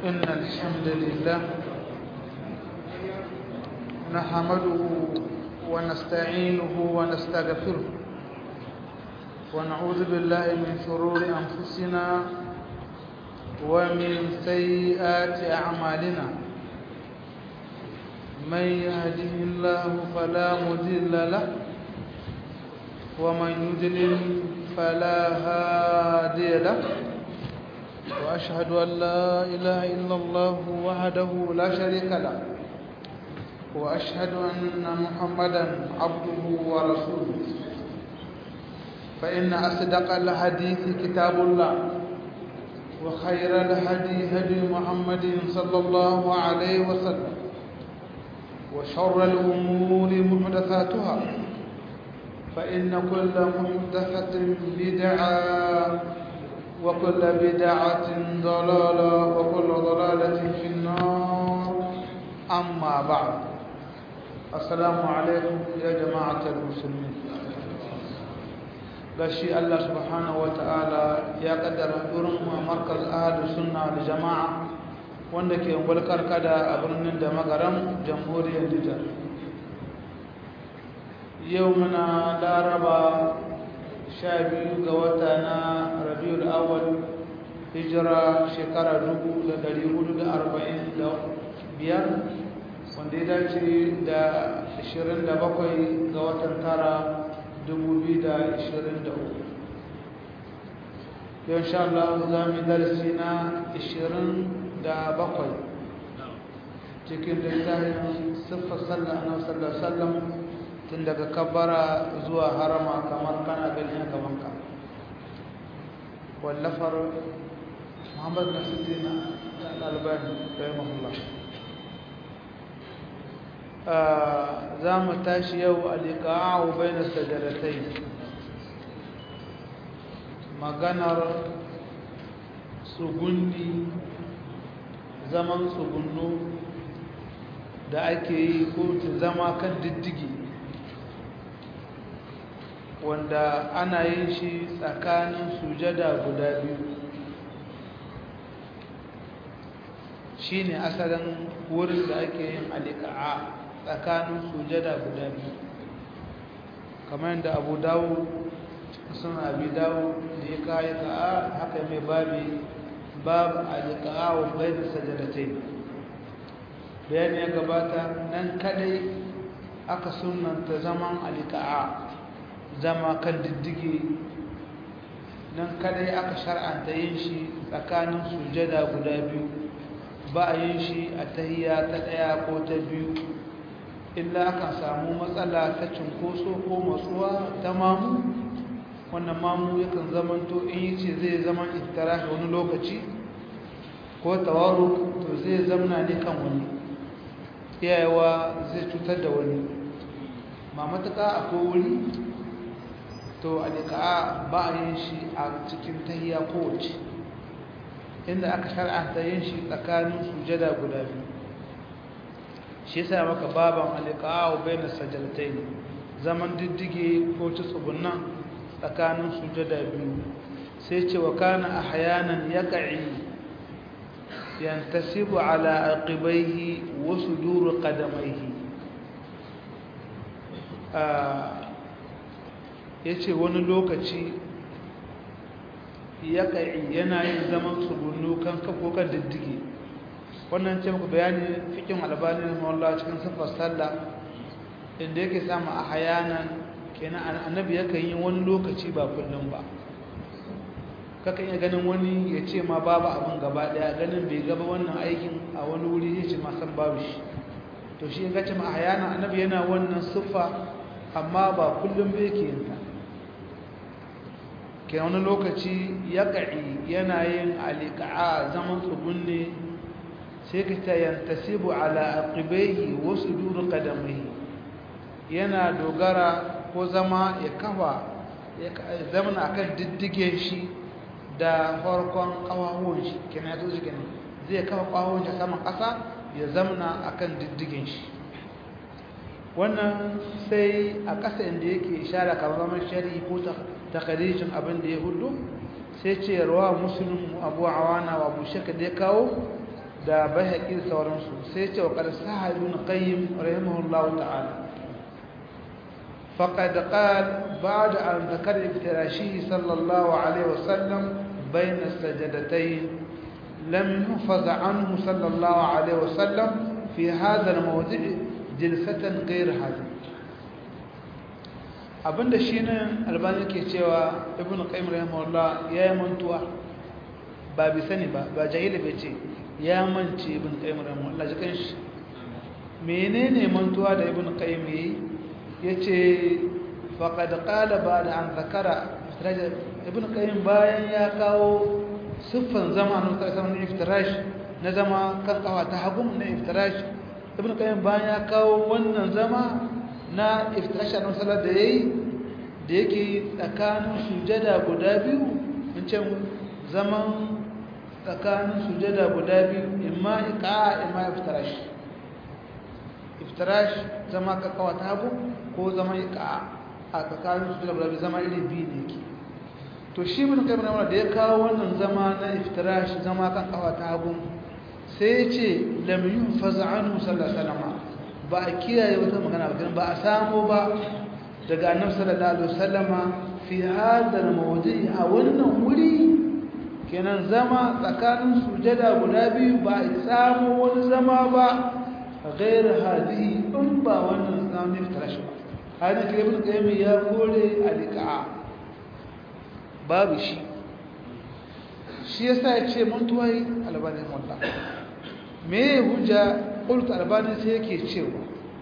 إن الحمد لله نحمده ونستعينه ونستغفره ونعوذ بالله من شرور أنفسنا ومن سيئات أعمالنا من يهده الله فلا مضل له ومن يضلل فلا هادي له وأشهد أن لا إله إلا الله وحده لا شريك له وأشهد أن محمدا عبده ورسوله فإن أصدق الحديث كتاب الله وخير الهدي هدي محمد صلى الله عليه وسلم وشر الأمور محدثاتها فإن كل محدثة بدعة وكل بدعة ضلالة وكل ضلالة في النار أما بعد السلام عليكم يا جماعة المسلمين gashi Allah subhanahu wata'ala ya kaddara durin mu a markaz ahadu sunna da jama'a wanda ke ungwalkar kada a birnin da magaram jamhuriyar Nijar yau muna laraba sha biyu ga wata na rabiul awal hijira shekara dubu da dari hudu da arba'in da biyar wanda ya dace da ashirin da bakwai ga watan tara dubu biyu da ashirin da uku yau sha Allah za mu darasi na ashirin da bakwai cikin littafin siffar sallah na sallar sallam tun daga kabbara zuwa harama kamar kana gani a gabanka wallafar muhammad nasiruddin al-albani rahimahullah za mu tashi yau al-iqa'u bayna sajadatayn maganar tsugunni zaman tsugunno da ake yi ko ta zama kan diddigi wanda ana yin shi tsakanin sujada guda biyu shi ne asalin wurin da ake yin alika'a tsakanin sujada guda biyu kamar yadda abu dawo sun abi dawo da ya kayi ka'a haka mai babi babu alika'a wa bayan sajadatai bayani ya gabata nan kadai aka sunanta zaman alika'a zama kan diddige nan kadai aka shar'anta yin shi tsakanin sujada guda biyu ba a yin shi a tahiya ta daya ko ta biyu illa aka samu matsala ta cinkoso ko matsuwa ta mamu wannan mamu yakan zamanto in yi ce zai zama iftara wani lokaci ko tawaru to zai zamna ne kan wani iyayewa zai cutar da wani ma matuka akwai wuri to alika'a ba a yin shi a cikin tahiya kowace inda aka shar'anta yin shi tsakanin sujada guda biyu shi yasa maka baban alika'a wa bayan sajadatai zaman diddige ko ta tsugunan tsakanin sujada biyu sai ce wa kana ahyanan yaqi yantasibu ala aqibaihi wa sudur qadamaihi ya ce wani lokaci ya kai yana yin zaman tsugunnu kan kafo kan diddige wannan ce muku bayani fikin albani na mawallah cikin siffar sallah inda yake samu a hayanan kenan annabi yakan yi wani lokaci ba kullum ba kakan iya ganin wani ya ce ma babu abin gaba daya ganin bai gaba wannan aikin a wani wuri ya ce ma san babu shi to shi ya gace ma a hayanan annabi yana wannan siffa amma ba kullum bai ke yin ta ke wani lokaci ya ƙa'i yana yin alika'a zaman tsugunne sai ka ta yantasibu ala aqibaihi wasu duru kadamai yana dogara ko zama ya kafa ya zamana akan diddige shi da farkon ƙawahuwan shi kenan ya zo shi kenan zai kafa ƙawahuwan shi saman ƙasa ya zamana akan diddigen shi wannan sai a ƙasa inda yake ishara kamar zaman shari'i ko takarijin abin da ya hudu sai ce rawa musulun abu awana wa abu shaka da ya kawo da bayhaqi da sauransu sai ce wa qad sahibun qayyim rahimahullahu ta'ala faqad qala ba'da an dhakara iftirashihi sallallahu alaihi wasallam bayna as-sajdatayn lam yuhfaz anhu sallallahu alaihi wasallam fi hadha al-mawdi' jilsatan ghayr hadha abinda shi ne albani ke cewa ibn qayyim rahimahullah ya yi mantuwa ba bi sani ba ba jahili bai ce ya mance ibn qayyim rahimahullah jikan shi menene mantuwa da ibn qayyim yi yace faqad qala ba'da an zakara ibn qayyim bayan ya kawo siffan zama na mutasawwan iftirash na zama kan kawa ta hagu na iftirash ibn qayyim bayan ya kawo wannan zama na iftirasha na salar da ya yi da yake tsakanin sujada guda biyu in ce zaman tsakanin sujada guda biyu imma ika imma iftirash iftirash zama kakawa ta hagu ko zama ika a tsakanin sujada guda biyu zama iri biyu ne ke to shi bin kai da ya kawo wannan zama na iftirash zama kan kawa ta hagu sai ya ce lam yunfaz anhu sallallahu alaihi wasallam ba a kiyaye wata magana ba ba a samu ba daga annabi sallallahu alaihi wasallama fi hadal mawdi a wannan wuri kenan zama tsakanin sujada guda biyu ba a samu wani zama ba غير هذه in ba wannan zamanin tarashi ba hana ke ibn qayyim ya kore alqa babu shi shi yasa ya ce mantuwai albani mullah me hujja قلت albani sai yake cewa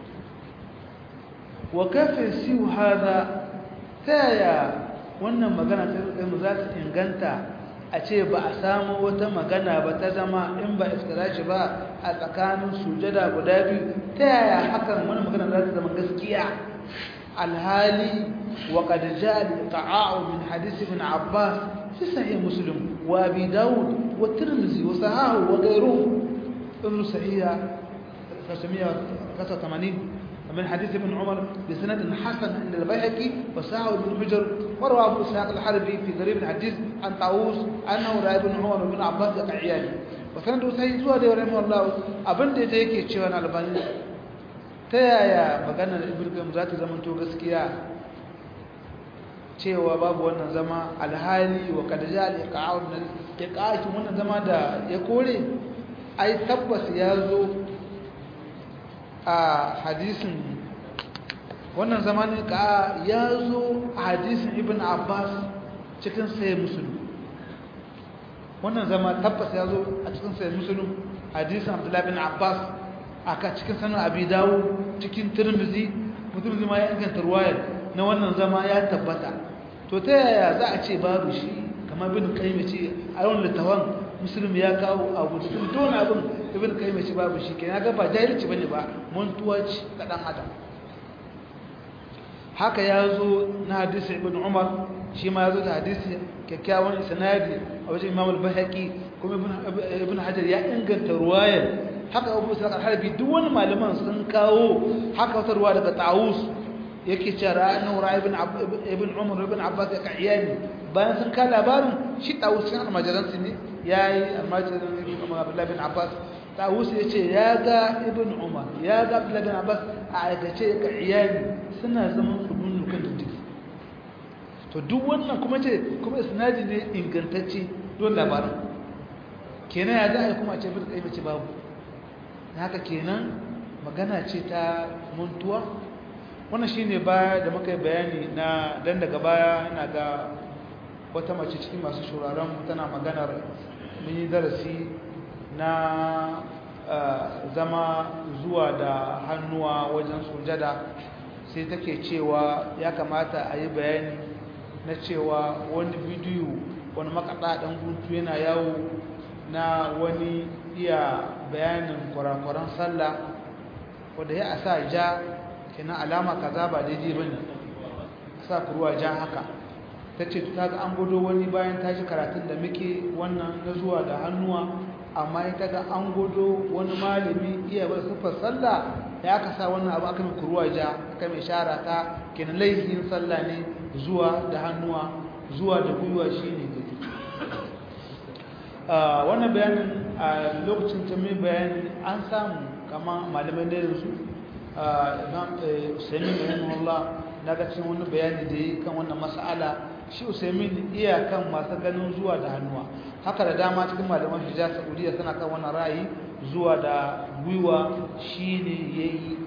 wa kafin siyu hada taya wannan magana ta mu za ta inganta a ce ba a samu wata magana ba ta zama in ba iftirashi ba a tsakanin sujada guda biyu ta yaya hakan wani magana za ta zama gaskiya alhali wa qad jaa al-iqa'u min hadith ibn abbas fi sahih muslim wa abi daud wa tirmidhi wa sahahu wa ghayruhu ibn sahiha 585 من حديث ابن عمر بسند حسن عند البيهقي وساعه بن حجر وروى ابو اسحاق الحربي في غريب الحديث عن طاووس انه راى ابن عمر وابن عباس يقعيان وسنده سيد زوا ده رحمه الله abin da yake cewa na albani ta yaya maganar ibn qayyim za ta zama to gaskiya cewa babu wannan zama alhali wa kad ja al iqa'u iqa'u wannan zama da ya kore ai tabbas ya zo a hadisin wannan zamanin ka ya zo a hadisin ibn abbas cikin sai musulun wannan zama tabbas ya zo a cikin sai musulun hadisin abdullahi bin abbas aka cikin sanar abi dawo cikin turmizi mutum zama ya inganta ruwayar na wannan zama ya tabbata to ta yaya za a ce babu shi kamar bin kai ce a yawan littawan musulmi ya kawo abu da duk wani abin ibn kayyim shi babu shi kenan ga ba jahilci bane ba mantuwa ce ga dan adam haka ya zo na hadisi ibn umar shi ma ya zo da hadisi kyakkyawan sanadi a wajen imam al-bahaqi kuma ibn hajar ya inganta ruwayar haka abu sa'ad al-harbi duk wani malaman sun kawo haka wata ruwa daga tawus yake cewa ra'ayin ra'a ibn ibn umar ibn abbas ya ka'iyani bayan sun ka labarin shi tawus shi almajiransu ne yayi almajiran ibn umar abdullahi bin abbas tawus ya ce ya ga ibn umar ya ga abdullahi bin abbas a aikace ka iyali suna zaman su dunnukan da jiki to duk wannan kuma ce kuma isnadi ne ingantacce don labarin kenan ya za a yi kuma a ce bin kai mace babu haka kenan magana ce ta muntuwa wannan shine baya da muka yi bayani na dan daga baya ina ga wata mace cikin masu shuraren tana maganar mun yi darasi na zama zuwa da hannuwa wajen sujada sai take cewa ya kamata a yi bayani na cewa wani bidiyo wani makaɗa ɗan hutu yana yawo na wani iya bayanin kwarakwaran sallah wadda ya a sa ja kenan alama kaza ba daidai ba ne sa kuruwa ja haka ta ce ta ga an gudo wani bayan ta ji karatun da muke wannan na zuwa da hannuwa amma ita ga an gudo wani malami iya bar siffar sallah ya aka sa wannan abu aka mai kuruwa ja aka mai shara ta kenan laifin sallah ne zuwa da hannuwa zuwa da gwiwa shi ne wannan bayanin a lokacin ta mai bayani an samu kama malamai da yanzu imam usaimin rahimahullah na ga cikin wani bayani da yi kan wannan mas'ala shi usaimin iya kan masu ganin zuwa da hannuwa haka da dama cikin malaman hijaz saudiya suna kan wannan ra'ayi zuwa da gwiwa shine yayi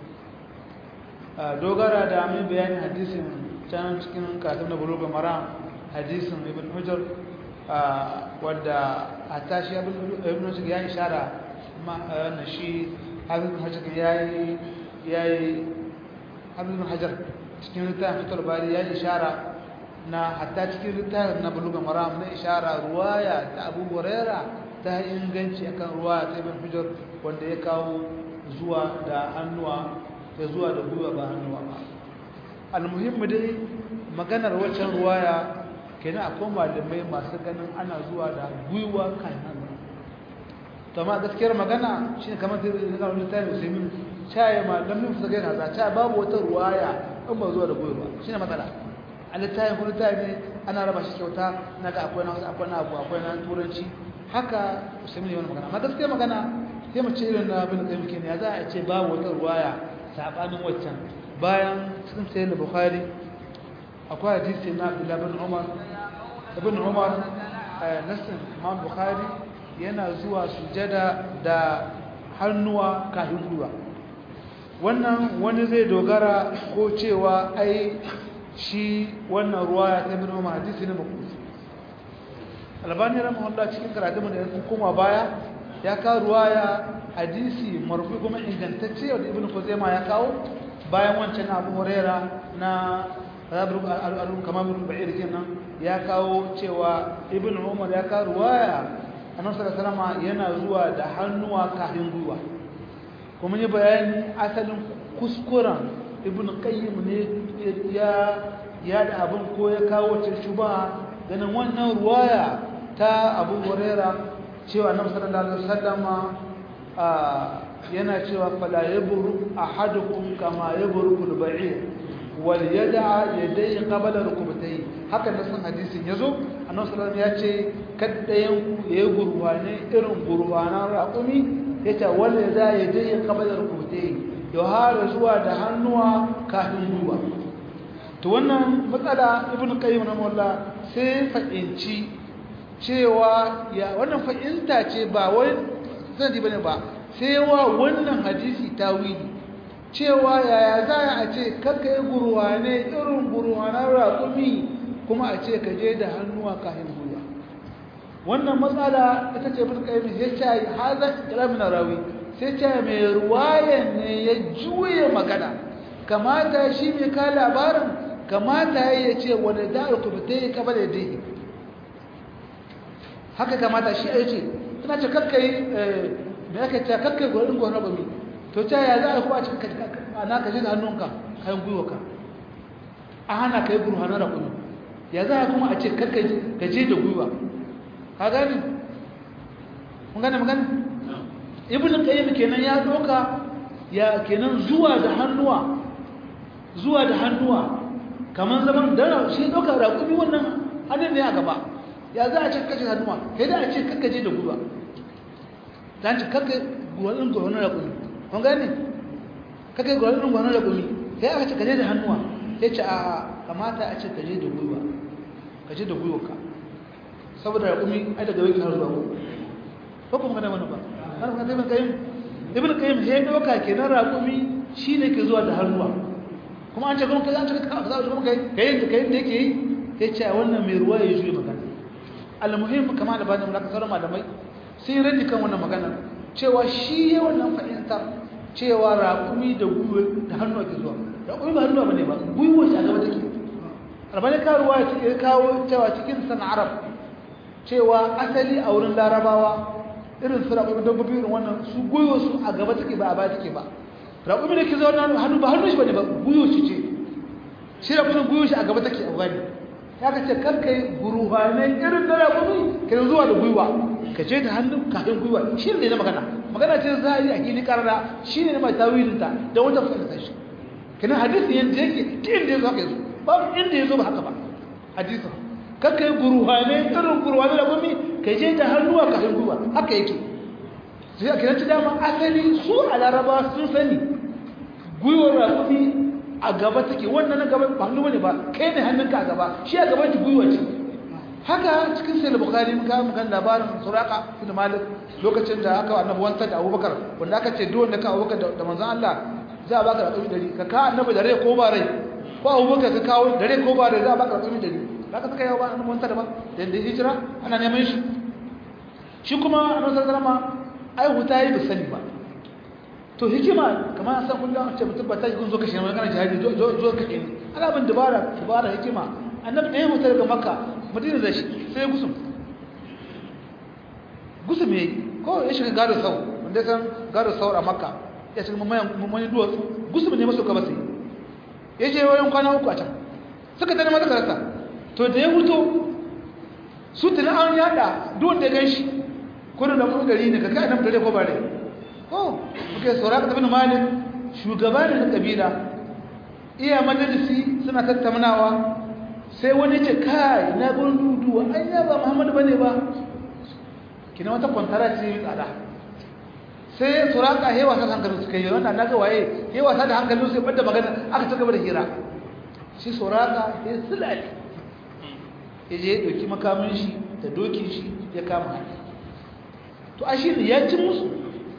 dogara da mai bayanin hadisin can cikin karatun da buluga maram hadisin ibn hujjar wadda a tashi ibn hujjar ya ishara na shi habibin hajjar ya yi habibin hajjar cikin littafin fitar bari ya ishara na hatta cikin littafin na buluga maram na ishara ruwaya ta abu huraira ta inganci akan ruwaya ta ibn hujjar wanda ya kawo zuwa da hannuwa ya zuwa da gwiwa ba hannuwa ba almuhimmi dai maganar waccan ruwaya kenan akwai malamai masu ganin ana zuwa da gwiwa kan hannu to amma gaskiyar magana shi ne kamar zai zama littafi musulmin caye malamin su gaina za ta babu wata ruwaya in ba zuwa da gwiwa shi ne matsala a littafin kuma littafi ne ana raba shi kyauta na ga akwai na wasu akwai na abu akwai na turanci haka musulmin ne wani magana amma gaskiyar magana sai mu ce irin na bin kai muke ne ya za a ce babu wata ruwaya sabanin waccan bayan cikin sayi da bukhari akwai hadisi na abdullahi bin umar ibn umar nasin imam bukhari yana zuwa sujada da hannuwa kafin gwiwa wannan wani zai dogara ko cewa ai shi wannan ruwa ya tabi umar hadisi ne makusi albani rahimahullah cikin karatun da ya koma baya ya kawo ruwaya hadisi marfi kuma ingantacce wanda ibn Khuzaimah ya kawo bayan wancan Abu Huraira na Rabul al-Alum kama bin Ba'ir kenan ya kawo cewa ibn Umar ya kawo ruwaya Annabi sallallahu alaihi wasallam yana zuwa da hannuwa kafin gwiwa kuma yi bayani asalin kuskuren ibn Qayyim ne ya ya da abin ko ya kawo ta shuba ganin wannan ruwaya ta Abu Huraira cewa Annabi sallallahu alaihi wasallam yana cewa fala yabru ahadukum kama yabru al-ba'ir wal yad'a yadayhi qabla rukbatayhi haka da san hadisin yazo annabi sallallahu ya ce kaddayan ku ya gurwane irin gurwanan raqumi yace wal yad'a yadayhi qabla rukbatayhi ya har zuwa da hannuwa kafin gwiwa to wannan matsala ibnu qayyim rahimahullah sai fa'inci cewa ya wannan fa'inta ce ba wai sanadi bane ba sai wa wannan hadisi tawili cewa yaya za a ce kakka yi gurwane irin gurwanar raƙumi kuma a ce ka je da hannuwa kayan gwiwa wannan matsala ita ce bin ƙaimi ya ce haza ƙaramin rawi sai ce mai ruwayan ne ya juye magana kamata shi mai ka labarin kamata ya ce wani da'ar kuma ta yi kaba da dai haka kamata shi a ce suna ce kakka yi me aka ce kakkai gwarin gwarin ragwami to ta ya za a kuma a cikin ana ka ji da hannunka kayan gwiwaka a hana ka yi guru hannun ragwami ya za a kuma a ce kakkai ka je da gwiwa ka gani mun gane magana ibn qayyim kenan ya doka ya kenan zuwa da hannuwa zuwa da hannuwa kamar zaman da shi doka ragwami wannan hannun ne a gaba ya za a ce kakkai hannuwa sai da a ce kakkaje da gwiwa ta ce kakka gwanin gwanin raƙumi kun gani kakka gwanin gwanin raƙumi sai aka ce kaje da hannuwa ya ce a kamata a ce kaje da gwiwa kaje da gwiwa ka saboda raƙumi ai daga wiki har zuwa ko kuma gane wani ba har kuma ibn kayyim ibn kayyim sai doka kenan raƙumi shine ke zuwa da hannuwa kuma an ce kuma kai an ce ka za kuma kai kai da kai da yake yi ya ce wannan mai ruwa ya juye magana almuhim kama da bani mulaka sauran malamai sai rage kan wannan magana cewa shi ya wannan fahimtar cewa raƙumi da gwiwa da hannu ake zuwa raƙumi ba hannu ba ne ba gwiwa shi a gaba take albani karuwa ya kawo cewa cikin san arab cewa asali a wurin larabawa irin su raƙumi dabbobi irin wannan su gwiwa su a gaba take ba a baya take ba raƙumi da ke zaune hannu ba hannu shi ba ne ba gwiwa shi ce shi raƙumi gwiwa shi a gaba take a gani ya ka ce karka yi guruhanai irin na raƙumi ka zuwa da gwiwa ka je da hannun kafin gwiwa shi ne na magana magana ce za a yi a gini karara shi ne na mai tawilinta da wajen fahimta shi kina hadisi yadda yake ta inda ya zo haka ya zo babu inda ya zo ba haka ba hadisin kakka yi guruhane irin guruhane da gumi ka je da hannuwa ka hannuwa haka yake sai aka yanci dama asali su a laraba sun sani gwiwar rakumi a gaba take wannan na gaba ba hannu bane ba kai ne hannunka a gaba shi a gaban ki gwiwa ce haka cikin sai bukhari muka muka labarin suraka bin malik lokacin da aka annabi wanta da abubakar wanda aka ce duk wanda ka abubakar da manzon Allah za a baka rakumi dari ka ka annabi da rai ko ba rai ko abubakar ka kawo da rai ko ba rai za a baka rakumi dari haka suka yawa annabi wanta da ba da hijira ana neman shi shi kuma annabi sallallahu alaihi wasallam ai huta yi sani ba to hikima kamar an san kullum ce mutum ba ta kun zo kashe mai kana jihadi zo zo kashe ni ana bin dabara dabara hikima annabi da ya mutu daga makka madina da shi sai ya gusum gusum yayi ko ya shiga gado sau wanda san gado sau a makka ya shiga mamayan mamayan duwatsu gusum ne maso gaba sai ya je wayan kwana uku a can suka tana mata karasa to da ya huto su tana an yada duk wanda ya gan shi kurin da kuma gari ne ka kai nan dare ko bare ko muke sauraka ibn malik shugaba ne na kabila iya majalisi suna tattaunawa sai wani ce kai na gurin duduwa an ya ba muhammadu bane ba kina wata kwantara ce tsada sai sauraka hewa sa hankalin suka yi wannan naga waye hewa sa da hankalin sai bada magana aka ci gaba da hira shi sauraka ya sulale ya je ya dauki makamin shi da dokin shi ya kama hanya to a shi ne ya ci musu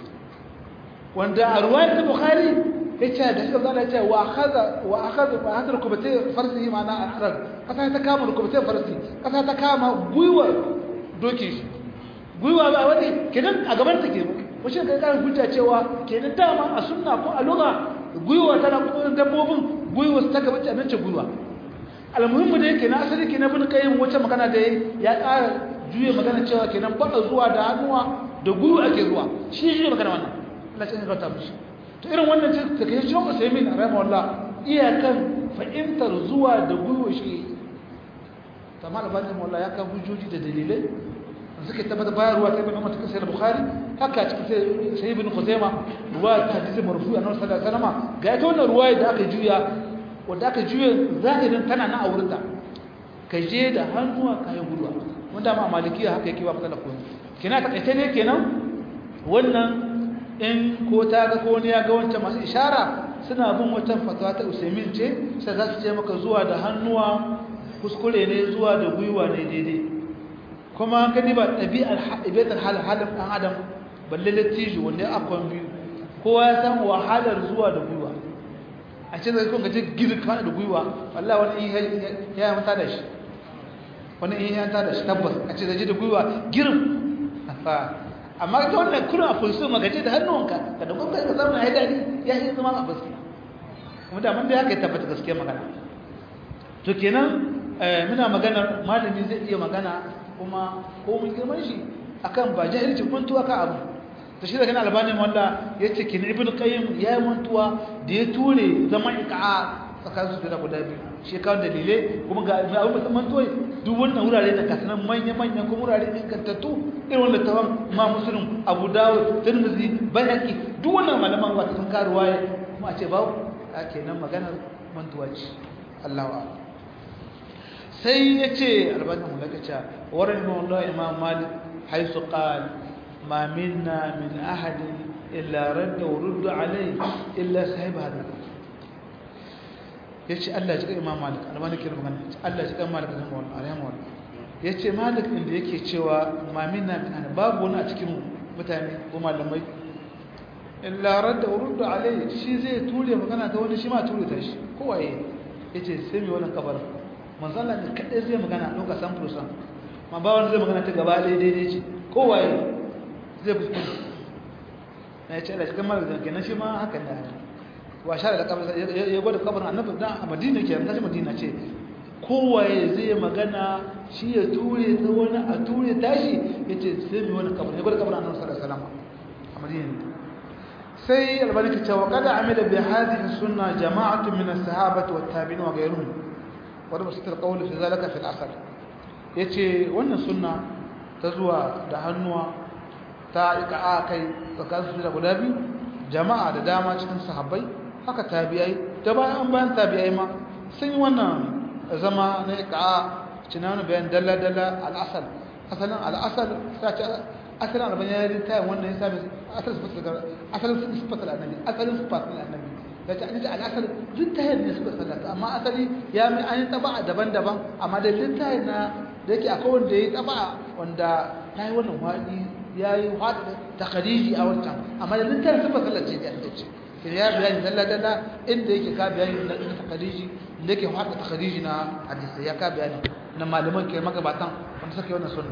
wanda a ruwayar ta bukhari ya ce da suka zana ce wa akaza wa akaza ba haka rukubatai farsi ma'ana al'arab kasa ta kama rukubatai farsi kasa ta kama gwiwar dokin shi gwiwa ba wani kenan a gaban ta ke wace ga karin hujja cewa kenan dama a sunna ko a lugha gwiwa tana kuma dabbobin gwiwa su ta gaba ce nan ce gwiwa almuhimmu da yake na asali kenan bin kayin wace magana da ya ƙara juye magana cewa kenan ba zuwa da hannuwa da gwiwa ake zuwa shi shi magana wannan Allah sai ya rata mishi to irin wannan ce ta kai shi Usaimin rahimahullah iyakan fahimtar zuwa da gwiwa shi kamar albani wallah ya kan hujjoji da dalilai suka tabbata bayarwa ta ibn Umar cikin sahih Bukhari haka cikin sahih ibn Khuzaimah ruwa ta hadisi marfu annabi sallallahu alaihi wasallam ga ita wannan ruwaya da aka juya wanda aka juya zahirin tana na aurinta ka je da hannuwa kayan guduwa wanda ma malikiya haka yake ba matsala ko kina ta kaita ne kenan wannan in ko ta ga ko ne ya ga wancan masu ishara suna bin wata fatawa ta Usaimin ce sai za su ce maka zuwa da hannuwa kuskure ne zuwa da gwiwa ne daidai kuma gani ba ɗabi'ar ɗabi'ar hal halin ɗan adam balle lattijo wanda ya akwai biyu kowa ya san wahalar zuwa da gwiwa a ce zai kun gaje girka da gwiwa wallahi wani in ya mata da shi wani in ya mata da shi tabbas a ce zai da gwiwa girin amma ita wannan kuna a fulsu magaje da hannunka ka da gwamnati ka samu ya daɗi ya yi zama a baski kuma da mun da haka ya tabbata gaskiya magana to kenan muna maganar malami zai iya magana kuma ko mun girman shi akan ba jahilci mantuwa ka abu ta shi da kana albani wanda ya ce kin ibn qayyim ya yi mantuwa da ya ture zaman iqa tsakanin su da guda biyu shi kawo dalilai kuma ga abin da mantuwa duk wannan wurare da kasanan manya manya kuma wurare ingantattu irin wanda tawon ma musulun abu dawud tirmidhi bayhaqi duk wannan malaman wata sun karuwa kuma a ce babu a kenan maganar mantuwa ce Allahu a'lam sai ya ce albanin mulakaca warin mawallah imam malik haisu qal ma minna min ahadin illa radda wa rudda alai illa sahib hada ya ce Allah ya cika imam malik albanin kira magana Allah ya cika malik zan mawallah alayhi mawallah ya ce malik inda yake cewa ma minna min ahadin babu wani a cikin mutane ko malamai illa radda wa rudda alai shi zai ture magana ta wani shi ma ture ta shi kowaye ya ce sai mai wannan kabarin manzala ne kaɗai zai magana ɗauka san furusan ma ba wani zai magana ta gaba ɗaya daidai ce kowaye zai kuskure na ya ce ala cikin mara zai kenan shi ma haka ne wa sha da kabar ya gwada kabar annabi dan a madina ke tashi madina ce kowaye zai magana shi ya ture ta wani a ture tashi ya ce sai mai wani kabar ya gwada kabar annabi sallallahu alaihi wasallam a madina sai albani ta ce wa kada amila bi hadhihi sunna jama'atu min as-sahabati wat-tabi'in wa ghayruhum wadda ba su ta kawai fi zalaka fi asar ya ce wannan suna ta zuwa da hannuwa ta ika a kai tsakanin su da guda biyu jama'a da dama cikin sahabbai haka tabiyai da bayan an bayan tabiyai ma sun yi wannan zama na ika a cinan bayan dalla-dalla al'asar asalin al'asal ta ce asalin albani ya yi tayin wannan ya sami asalin sifatar annabi asalin sifatar annabi ya ce an ce al'asal littayin ne suka sallata amma asali ya mai an yi taba daban-daban amma da littayin na da yake akwai wanda ya yi taba wanda ya yi wannan waɗi ya yi waɗi ta khadiji a wancan amma da littayin suka sallace da ya ce ke ya bayani dalla-dalla inda yake ka bayani na ta khadiji da yake waɗi ta khadiji na hadisi ya ka bayani na malaman ke magabatan wanda suka yi wannan sunna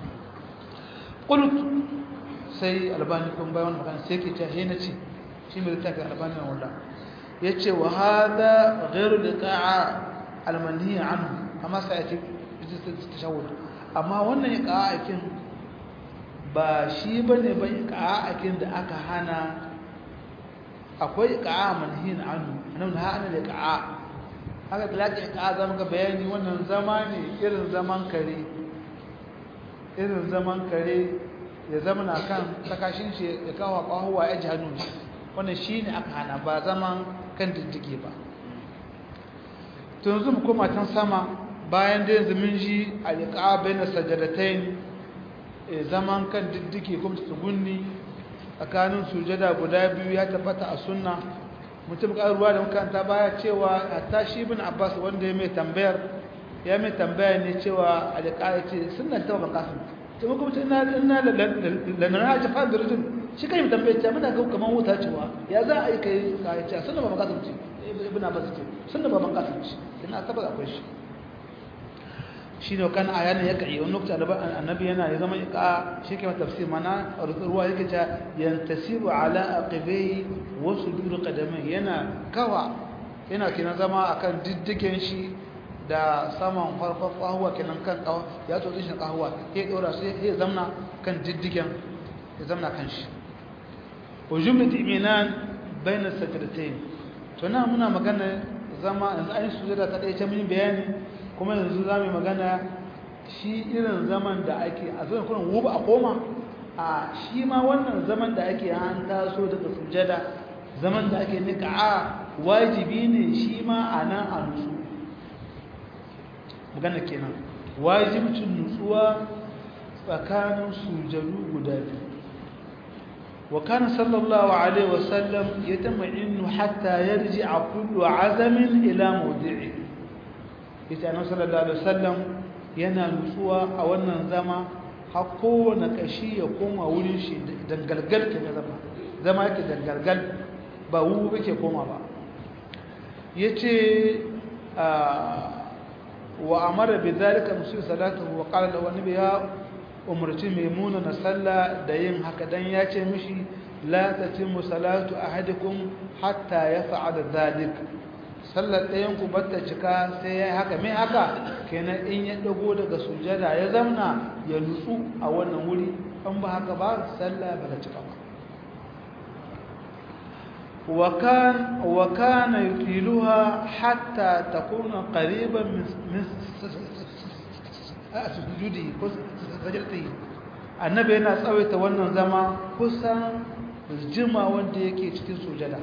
قلت sai albani kun bayan magana sai ke ce he na ce shi mai littafin albani na wanda ya ce wa hada ghairu liqa'a almanhi anhu amma sai ya ce tashawud amma wannan iqa'akin ba shi bane ba iqa'akin da aka hana akwai iqa'a manhi anhu nan ha ana liqa'a haka bilaki iqa'a zama ga bayani wannan zama ne irin zaman kare irin zaman kare ya zama na kan takashin shi ya kawo kwahuwa ya ji hannu wannan shi ne aka hana ba zaman kan diddige ba tun yanzu mu koma can sama bayan da yanzu mun ji alƙa bai na sajadatain zaman kan diddige kuma tsugunni tsakanin sujada guda biyu ya tabbata a sunna mutum ruwa da makaranta baya cewa hatta shi bin abbas wanda ya mai tambayar ya mai tambaya ne cewa alƙa ya ce sunan taɓa ban kasu ta kuma ina ina lanana ta fara rujun shi kai tambaye ta muna ga kaman wuta cewa ya za a yi kai kai ce sunna ba ban kasu ce ibn abbas ce sunna ba ban kasu ce ina tabbata akwai shi shi ne kan ayana ya kai wani lokaci annabi yana ya zama iqa shi ke tafsir mana ruwa yake ta yantasibu ala aqibai wa sudur qadamai yana kawa yana kina zama akan diddigen shi da saman farfar kahuwa kenan kan kawo ya tsotsi shi kahuwa ya dora sai ya zamna kan diddigen ya zamna kan shi wa jumlat iminan bayna sajdatayn to na muna magana zama yanzu ayin sujada ta dai ta mun bayani kuma yanzu zamu magana shi irin zaman da ake a zuwa kullun wuba a koma a shi ma wannan zaman da ake an taso daga sujada zaman da ake nika a wajibi ne shi ma a nan a nutsu magana kenan wajibcin nutsuwa tsakanin sujadu guda biyu wa kana sallallahu alaihi wasallam yatama'innu hatta yarji'a kullu 'azamin ila mawdi'i ita annabi sallallahu alaihi wasallam yana nutsuwa a wannan zama har kowane kashi ya koma wurin shi dangalgal ke zama zama yake dangalgal ba wu yake koma ba yace wa amara bi zalika musu salatu wa qala lahu annabi ya umarci maimuna na sallah da yin haka dan ya ce mishi la tatimmu salatu ahadikum hatta yaf'ala zalik sallar ɗayan ku bata cika sai yayi haka me haka kenan in ya dago daga sujada ya zamna ya nutsu a wannan wuri an ba haka ba sallah ba ta cika ba وكان وكان يطيلها حتى تكون قريبا من من سجوده سجدته annabi yana tsawaita wannan zama kusan jima wanda yake cikin sujada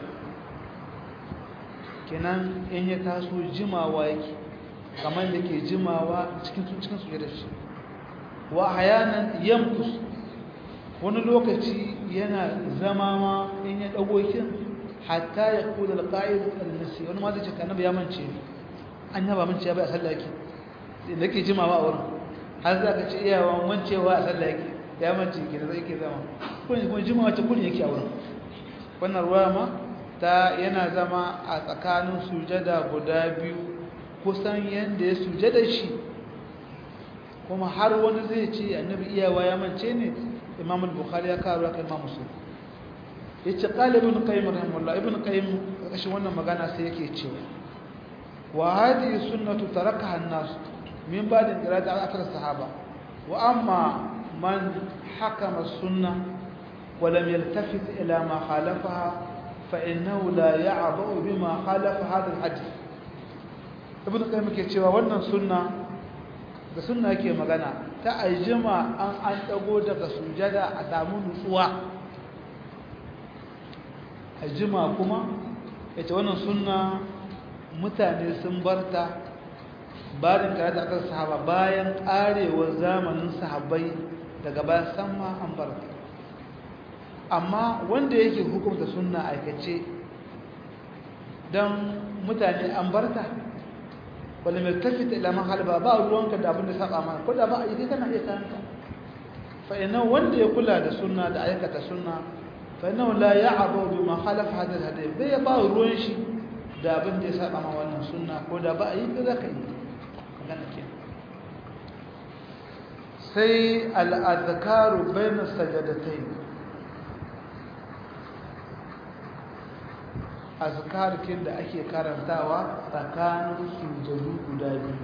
kenan in ya taso jimawa yake kamar da ke jimawa cikin cikin sujada shi wa hayanan yamkus wani lokaci yana zama ma in ya dago kin hatta ya kula alqa'id al-nasi wani ma zai ce annabi ya mance an yaba mance ya bai a sallah yake da ke jimawa a wurin har za ka ce iyawa mancewa a sallah yake ya mance ke da zai ke zama kun kuma jimawa ta kun yake a wurin wannan ruwa ma ta yana zama a tsakanin sujada guda biyu kusan yanda ya sujada shi kuma har wani zai ce annabi iyawa ya mance ne imam al-bukhari ya kawo kan imam muslim yace qala ibn qayyim rahimahullah ibn qayyim kashin wannan magana sai yake cewa wa hadhihi sunnatu tarakaha an-nas min ba'd qira'ati akthar sahaba wa amma man hakama as-sunnah wa lam yaltafit ila ma khalafaha fa innahu la ya'ba'u bima khalafa hadha al-hadith ibn qayyim yake cewa wannan sunna da sunna yake magana ta aljima an an dago daga sujada a samu nutsuwa aljima kuma ita wannan sunna mutane sun barta bayan tare da akan sahaba bayan karewar zamanin sahabbai daga bayan san ma an barta amma wanda yake hukunta sunna aikace don mutane an barta wanda mai tafita ilaman halba ba ruwanka da abin da saba mana ko da ba a yi kana iya kanka fa'inan wanda ya kula da sunna da aikata sunna fa'inan la ya abu bi ma halafa hadar hadar bai ya ba ruwan shi da abin da ya saba ma wannan sunna ko da ba a yi ka za ka yi magana ke sai al'adhakaru bai na sajadatai azkarkin da ake karantawa tsakanin sujadu guda biyu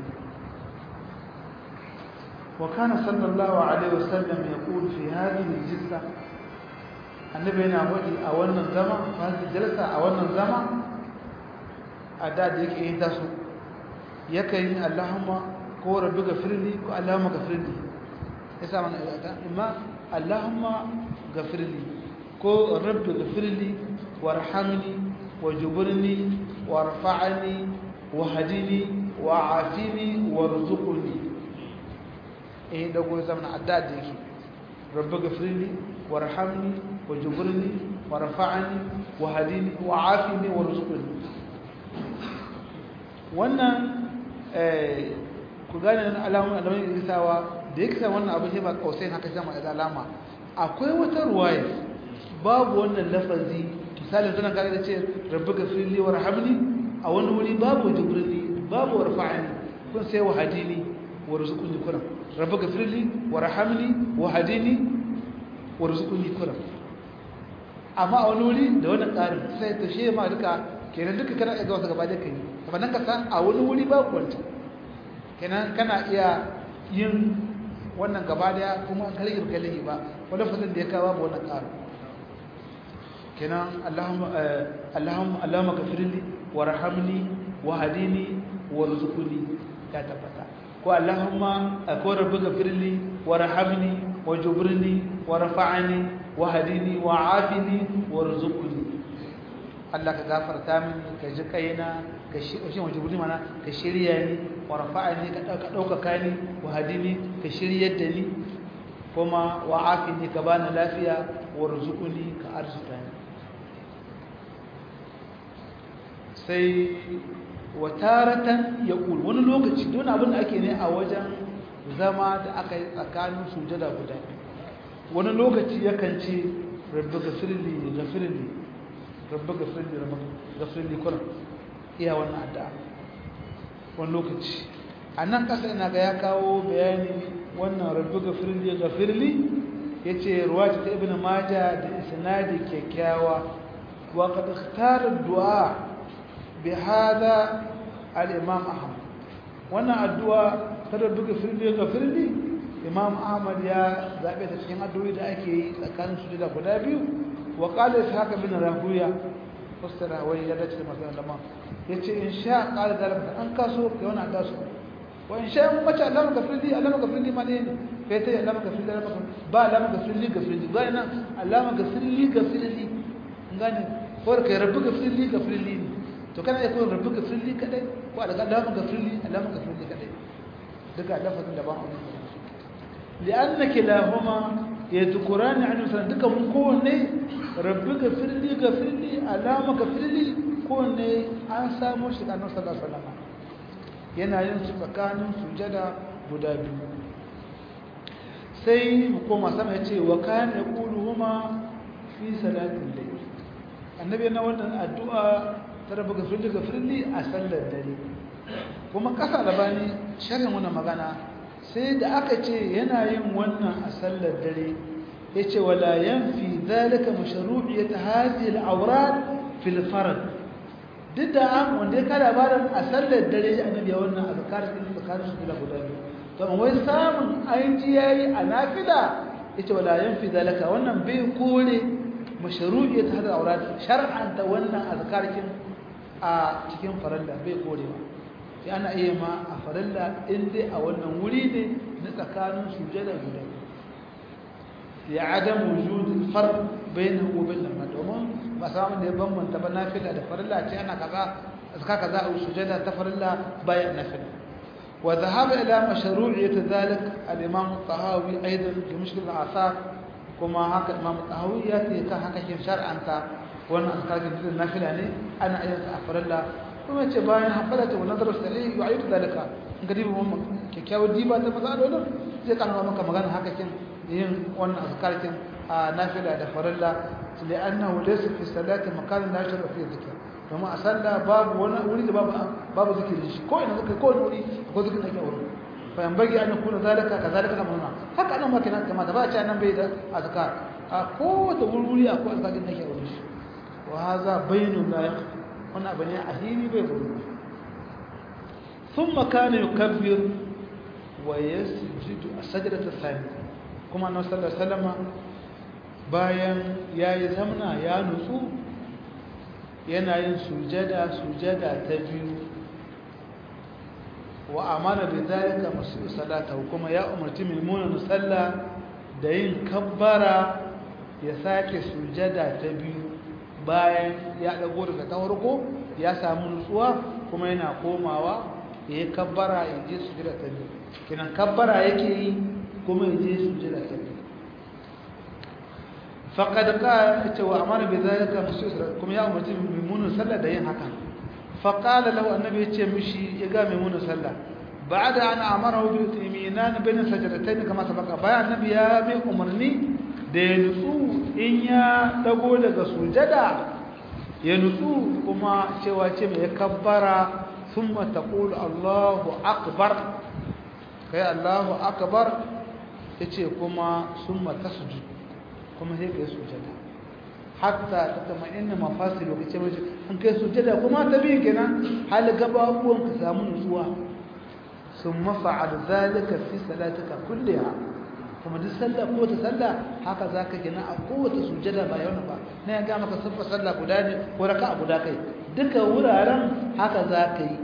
wa kana sallallahu alaihi wasallam yaqul fi hadhihi al-jilsa annabi yana wadi a wannan zama hadhihi jalsa a wannan zama a da da yake yin tasu yakan yi Allahumma ko rabbi gafirli ko Allahumma gafirli yasa mana imma Allahumma gafirli ko rabbi gafirli warhamni وجبرني وارفعني وهدني وعافني وارزقني ايه ده قول زمن عداد يكي رب اغفر لي وارحمني وجبرني وارفعني وهدني وعافني وارزقني wannan ku gane alamun alamun irisawa da yake sa wannan abu sai ba kausai haka sama da alama akwai wata ruwaya babu wannan lafazi misali tana kaga da ce rabbi gafirli warhamni a wani wuri babu jibrili babu warfa'ani kun sai wahadini warzuqni kuram rabbi gafirli warhamni wahadini warzuqni kuram amma a wani wuri da wannan ƙarin sai ta she ma duka kenan duka kana iya ga wasu gaba da kai amma nan ka san a wani wuri babu wancan kenan kana iya yin wannan gaba daya kuma an kalli kalli ba wani fasin da ya kawo babu wannan ƙarin kenan Allahumma Allahumma Allahumma ghafirli warhamni wahdini warzuqni ya tabbata ko Allahumma ko rabbi ghafirli warhamni wajburni warfa'ni wahdini wa'afini warzuqni Allah ka gafarta mini ka ji kaina ka shi wajburni mana ka shirya ni warfa'ni ka dauka dauka ni wahdini ka shiryar da ni kuma wa'afini ka bani lafiya warzuqni ka arzuta ni sai wataratan ya ƙul wani lokaci don abin da ake ne a wajen zama da aka yi tsakanin sujada guda wani lokaci yakan ce rabbi gafirli gafirli rabbi gafirli gafirli kuna iya wannan addu'a wani lokaci a nan ƙasa ina ga ya kawo bayani wannan rabbi gafirli gafirli ya ce ruwa ta ibn maja da isnadi kyakkyawa wa qad ikhtara du'a بهذا الإمام أحمد وانا الدعاء ترى بغفر لي غفر لي إمام أحمد يا ذابت cikin addu'o'i da ake yi tsakanin su da guda biyu wa qala ishaq bin rahuya fastara wai ya dace masa lama yace in sha qala dalika an kaso kai wannan kaso wa in sha mun mace Allah gafir li Allah gafir li ma ne kai tai Allah gafir li Allah ba Allah gafir li gafir li ba ina Allah gafir li gafir li ngane ko kai rabbi gafir li gafir li to kana iya koyon rabbi gafirli kadai ko a daga alamun gafirli alamun gafirli kadai duka lafazin da ba a wani li'anna kilahuma yadhkurani an sanan duka mun kowanne rabbi gafirli gafirli alama gafirli kowanne an samu shi da annabi sallallahu alaihi wasallam yana yin su tsakanin sujada guda biyu sai hukuma sama ya ce wa kana yaquluhuma fi salatin layl annabi yana wannan addu'a ta rabu gafirli gafirli a sallar dare kuma kasa labani sharhin wannan magana sai da aka ce yana yin wannan a sallar dare yace wala yanfi zalika mashru'iyyat hadhihi al-awrad fil farad duk da an wanda ya kada labarin a sallar dare annabi ya wannan azkar din tsakanin su da guda biyu to amma wai samun aiki yayi a nafila yace wala yanfi zalika wannan bai kore mashru'iyyat hadhihi al-awrad shar'an ta wannan azkarkin a cikin faralla bai korewa sai ana iya ma a faralla in dai a wannan wuri ne na tsakanin sujada guda ya adam wujud farq bainahu wa bain al domin ba samu da ya bambanta ba nafila da farilla ce ana kaza azka kaza a sujada ta farilla bayan nafila وذهب إلى مشروعية ذلك الإمام الطهاوي أيضا في مشكل الآثار كما هكا الإمام الطهاوي يأتي كهكا شرعا أنت وأنا أذكر في النافلة يعني أنا أيضا أفر الله kuma ce bayan hafalata wa nazarar sale ya yi dalika in ga diba kyakkyawar diba ta matsalolin zai kanwa maka magana haka kin yin wannan azkarkin a nafila da farilla li annahu laysa fi salati makanin la yashra fi dhikr kuma a sallah babu wani wuri da babu babu zikirin shi ko ina zikiri ko wani wuri ko zikirin ake wurin fa yan bagi an kuna zalika kazalika amruna haka nan ma kenan kamata ba a ce nan bai da azkar a ko da wuri akwai azkarin da ake wurin shi wa hadha bainun la yaqfa wani abu ne a hili bai buru sun makana yi kabbir wa ya sujudu a sajadata sami kuma na sallar salama bayan ya yi zamna ya nutsu yana yin sujada sujada ta biyu wa amana bai zalika masu salata kuma ya umarci mai munan sallah da yin kabbara ya sake sujada ta biyu bayan ya dago daga ta farko ya samu nutsuwa kuma yana komawa ya yi kabbara ya je sujada ta biyu kinan kabbara yake yi kuma ya je sujada ta biyu faqad qala ta wa amara bi zalika musulma kuma ya umarci maimunun sallah da yin haka faqala lahu annabi ya ce mishi ya ga maimunun sallah ba'da an amara bi timinan bain sajdatayn kama sabaka bayan annabi ya mai umarni da ya nutsu in ya dago daga sujada ya nutsu kuma cewa ce mai kabbara sun mataƙul Allahu akbar kai Allahu akbar ya ce kuma sun mata sujud kuma sai kai sujada hatta ta kama inna mafasi lokaci mai an kai sujada kuma ta biyu kenan hali gaba abubuwan ka samu nutsuwa sun mafa'al zalika fi salatika kulliha kuma duk sallah ko ta sallah haka zaka gina a kowace sujada ba yau ba na ya ga maka sabba sallah guda ne ko raka'a guda kai duka wuraren haka zaka yi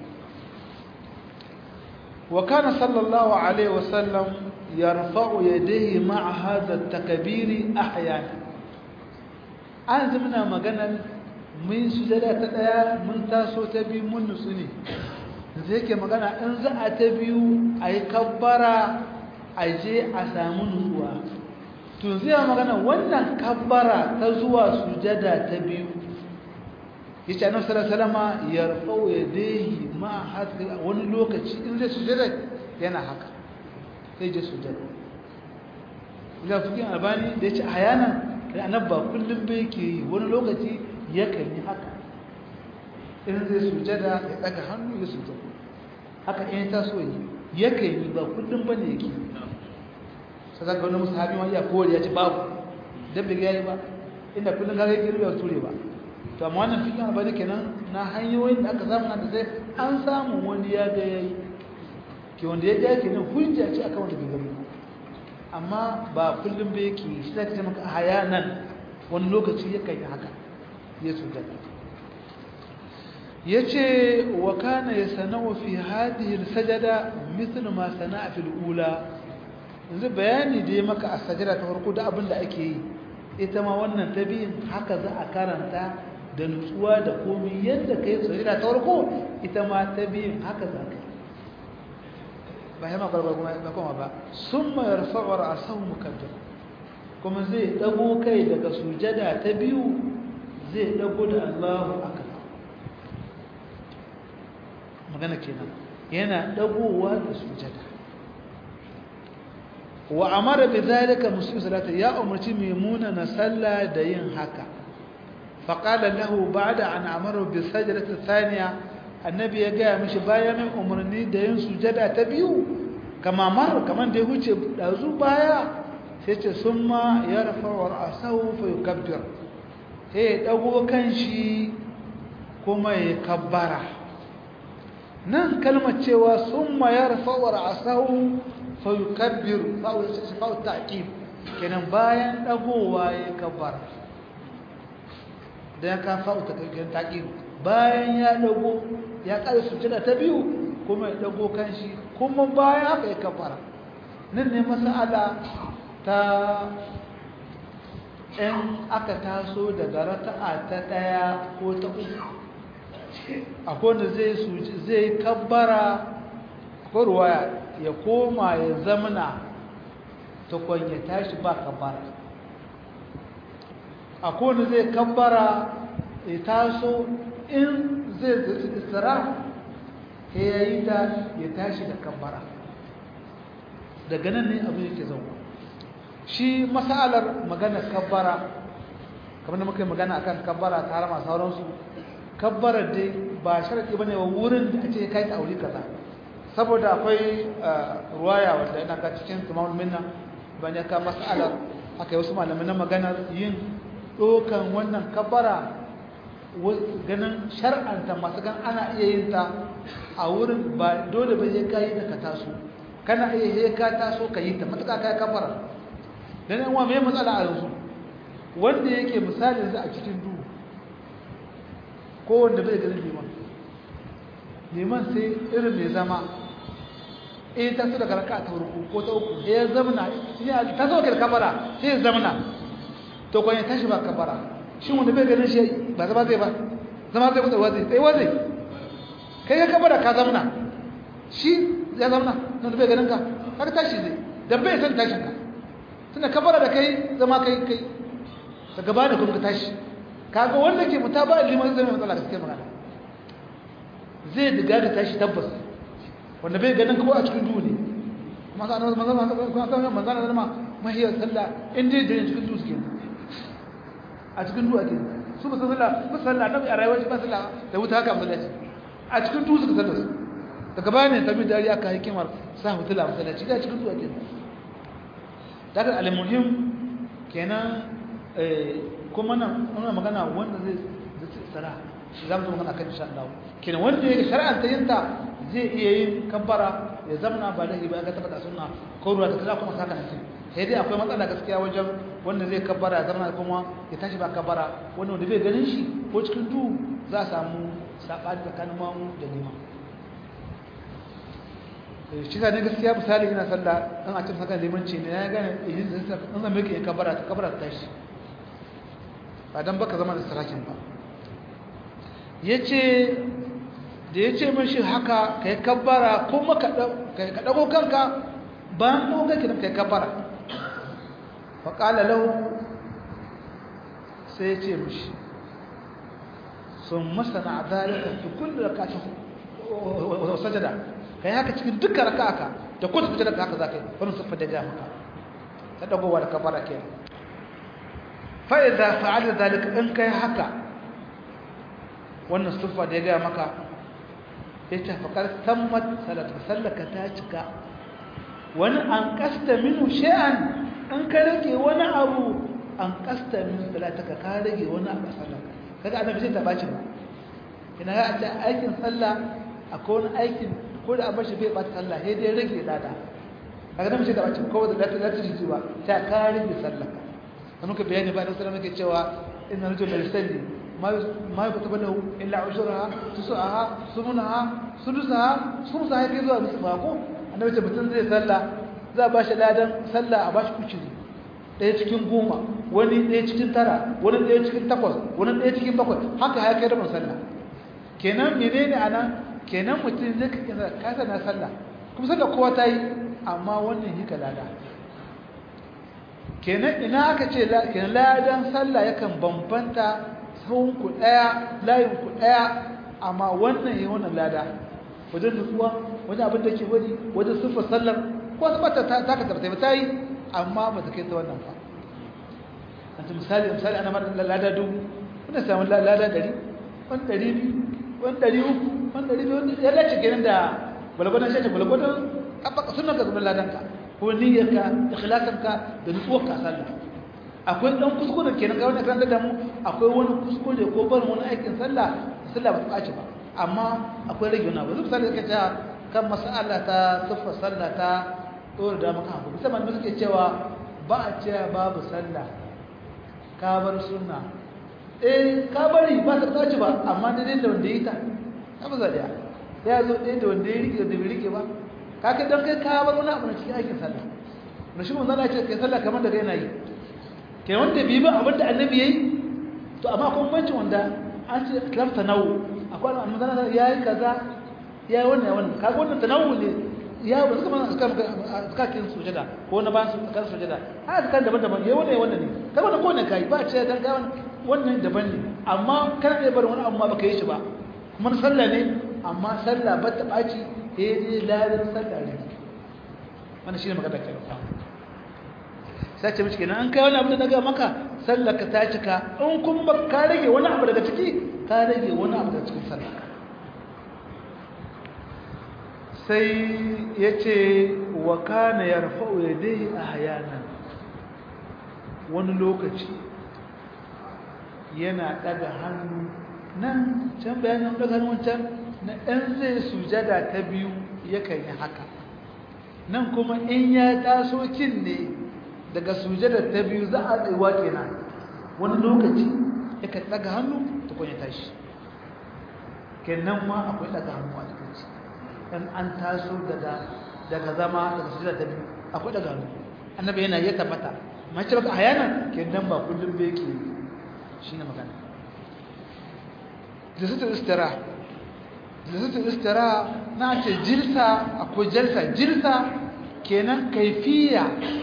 wa kana sallallahu alaihi wa sallam yarfa'u yadayhi ma'a hadha at-takbir ahyana an zumna maganar mun sujada ta daya mun taso ta biyu mun nutsu ne zai ke magana in za a ta biyu a yi kabbara a je a samu nutsuwa to zai magana wannan kabbara ta zuwa sujada ta biyu yace annabi sallallahu alaihi wasallam yarfau yadayhi ma hadda wani lokaci in zai sujada yana haka sai je sujada ila fikin albani da yace hayana annabi ba kullum bai yake yi wani lokaci yakan yi haka in zai sujada ya daga hannu ya sujada haka in ta so yi yakan yi ba kullum bane yake sai zaka wani musahabi ma iya kore ya ce babu dan bai gani ba inda kullum kaga yake rubuta ture ba to amma wannan fikin albani kenan na hanyoyin da aka samu na da sai an samu wani ya ga yayi ke wanda ya ga kenan hujja ce akan wanda bai gani amma ba kullum bai yake shi zaka ce maka hayanan wani lokaci yakan yi haka ya sujada yace wa kana yasanau fi hadhihi al-sajada mithlu ma sana'a fil ula yanzu bayani da ya maka a sajada ta farko da abin da ake yi ita ma wannan tabiyin haka za a karanta da nutsuwa da komai yadda kai sajada ta farko ita ma tabiyin haka za ka ba ya makar kuma ba kuma ba summa yarfa'u ra'sahu mukabbir kuma zai dago kai daga sujada ta biyu zai dago da Allahu akbar magana kenan yana dagowa da sujada wa amara bi zalika muslim salata ya umarci maimuna na salla da yin haka fa qala lahu ba'da an amara bi sajdati thaniya annabi ya ga mishi bayan mai umarni da yin sujada ta biyu kama mar kaman da ya huce dazu baya sai ce summa yarfa wa ra'sahu fa yukabbir sai dago kanshi kuma ya kabbara nan kalmar cewa sun mayar fawar asahu fayukabbir fa'u ta'qib kenan bayan dagowa ya kabbar da ya ka fa'u ta'qib bayan ya dago ya ƙara sujada ta biyu kuma ya dago kanshi kuma bayan haka ya kabbara nan ne mas'ala ta in aka taso daga raka'a ta ɗaya ko ta uku akwai wanda zai zai kabbara ko ruwaya ya koma ya zamana tukun ya tashi ba kabbara a kowane zai kabbara ya taso in zai zaci isra ya yi da ya tashi da kabbara daga nan ne abu yake zauwa shi masalar magana kabbara kamar da muka yi magana akan kabbara ta harama sauransu kabbarar dai ba sharaɗi ba ne wa wurin da ake kai ta aure kaza saboda akwai ruwaya wanda yana ka cikin tumamul minna ban ya ka masalar aka yi wasu malamai na maganar yin ɗokan wannan kabbara ganin shar'anta masu gan ana iya yin ta a wurin ba dole ba ya kayi da ka taso kana iya ya ka taso ka yi ta matuƙa ka yi kabbara don yan wa mai matsala a yanzu wanda yake misali yanzu a cikin duhu ko wanda bai ganin liman liman sai irin mai zama eh ta su daga raka ta farko ko ta uku ya zamana ya ta so da kabara sai ya zamana to kwanye tashi ba kabara shi wanda bai ganin shi ba zama zai ba zama zai kusa wazi sai wazi kai ya kabara ka zamana shi ya zamana wanda bai ganin ka har tashi zai dan bai san tashin ka tunda kabara da kai zama kai kai ta gaba da kuma ka tashi kaga wanda ke mutaba liman zai mai matsala gaskiyar magana zai diga da tashi tabbas wanda bai ganin ko a cikin duhu ne kuma sa annabi manzon kuma sa manzon Allah ma mahiyar sallah in dai da cikin duhu suke a cikin duhu ake su ba sallah ba sallah annabi a rayuwar shi ba sallah da wuta haka masallaci a cikin duhu suka sallah su daga baya ne tabi dariya aka hikimar sa hutula masallaci da cikin duhu ake daga al-muhim kenan kuma nan muna magana wanda zai zai tsara za mu magana kan insha Allah kenan wanda yake shar'anta yinta zai iya yin kabbara ya zamana ba da ba ga tabbata sunna ko ruwa ta kaza kuma saka nan sai dai akwai matsala gaskiya wajen wanda zai kabbara ya zamana kuma ya tashi ba kabbara wanda wanda bai ganin shi ko cikin duhu za a samu sabani tsakanin mamu da liman shi ne gaskiya misali ina sallah an a cikin saka limanci ne ya gane idan zai in zan miki kabbara ta kabbara ta tashi ba don baka zama da sarakin ba ya ce da ya ce mashi haka ka yi kabbara kuma ka ɗago kanka bayan ɗago kanka ka yi kabbara faƙala lau sai ya ce mashi sun masana a zalika fi kullum da kashin sajada ka yi haka cikin duka raka aka da kowace sajada ka haka za ka yi wani siffa da ja maka ta ɗagowa da kabbara kenan fa'iza fa'ada zalika in kai haka wannan sufa da ya gaya maka ya ce faƙar sammat salata sallaka ta cika wani an ƙasta minu shi'an in ka rage wani abu an ƙasta minu salataka ka rage wani abu sallaka kaga annabi sai ta baci ba ina ga a ce aikin sallah akwai wani aikin ko da abin shi bai ɓata sallah sai dai rage lada kaga annabi sai ta baci ko da lati lati ji ba ta ka rage sallaka da muka bayani ba da sallama ke cewa inna rajul la yusalli ma ma yuktabu lahu illa ushraha tusaha sumunaha sudusaha sumusaha yake zuwa musu ko annabi ce mutum zai salla za ba shi ladan salla a bashi kuciri ɗaya cikin goma wani ɗaya cikin tara wani ɗaya cikin takwas wani ɗaya cikin bakwai haka ya kai rabin sallah kenan menene anan kenan mutum zai kasa na sallah kuma sallah kowa ta yi amma wannan yi ka lada kenan ina aka ce kenan ladan sallah yakan bambanta sahun ku daya layin ku daya amma wannan yayin wannan lada wajen nutsuwa wajen abin da ke wani wajen siffar sallar ko su bata ta ka tabbata ba tayi amma ba ta kai ta wannan ba anta misali misali ana mara lada dubu wanda samu lada dari wani dari biyu wani dari uku wani dari biyu ya dace kenan da gwalgwadon shi gwalgwadon sunan ka zubar ladanka ko niyyarka ikhlasanka da nutsuwarka a sallah akwai dan kuskure kenan ga wannan kan da mu akwai wani kuskure ko barin wani aikin sallah sallah ba ta ɓaci ba amma akwai rage wani abu zai misali ka ce kan mas'ala ta siffa sallah ta dole da maka hankali musamman da suke cewa ba a cewa babu sallah ka bar sunna eh ka bari ba ta ɓaci ba amma dai da wanda ya yi ta ta ba zaɗiya ya zo ɗaya da wanda ya rike da bai rike ba kaka dan kai ka bar wani abu na cikin aikin sallah na shi mun zana ce kai sallah kamar da kai yana yi kai wanda bi ba abin da annabi yayi to amma akwai banci wanda an ce lafta nawu akwai annabi zana yayi kaza yayi wannan wannan kaga wannan tanawu ne ya ba suka mana suka suka kin sujada ko na ba su kan sujada ha suka daban-daban yayi wannan wannan ne kai wannan ko ne kai ba ce dan ga wannan daban ne amma kana da bar wani abu ma baka yi shi ba kuma sallah ne amma sallah ba ta baci eh dai ladan sallah ne wannan shine magana kai sai ce mishi kenan an kai wani abu da daga maka sallar ka ta cika in kuma ka rage wani abu daga ciki ka rage wani abu daga cikin sallah sai ya ce wa kana ya rafa'u ya dai a hayanan wani lokaci yana daga hannu nan can bayanin daga hannun can na ɗan zai sujada ta biyu yakan yi haka nan kuma in ya taso kin ne daga sujada ta biyu za a tsayuwa kenan wani lokaci yakan daga hannu ta kwanye tashi kenan ma akwai daga hannu a cikin shi in an taso daga daga zama daga sujada ta biyu akwai daga hannu annabi yana ya tabbata mace baka hayana kenan ba kullum bai yake shine magana jisatul istira jisatul istira na ce jilsa akwai jalsa jilsa kenan kaifiya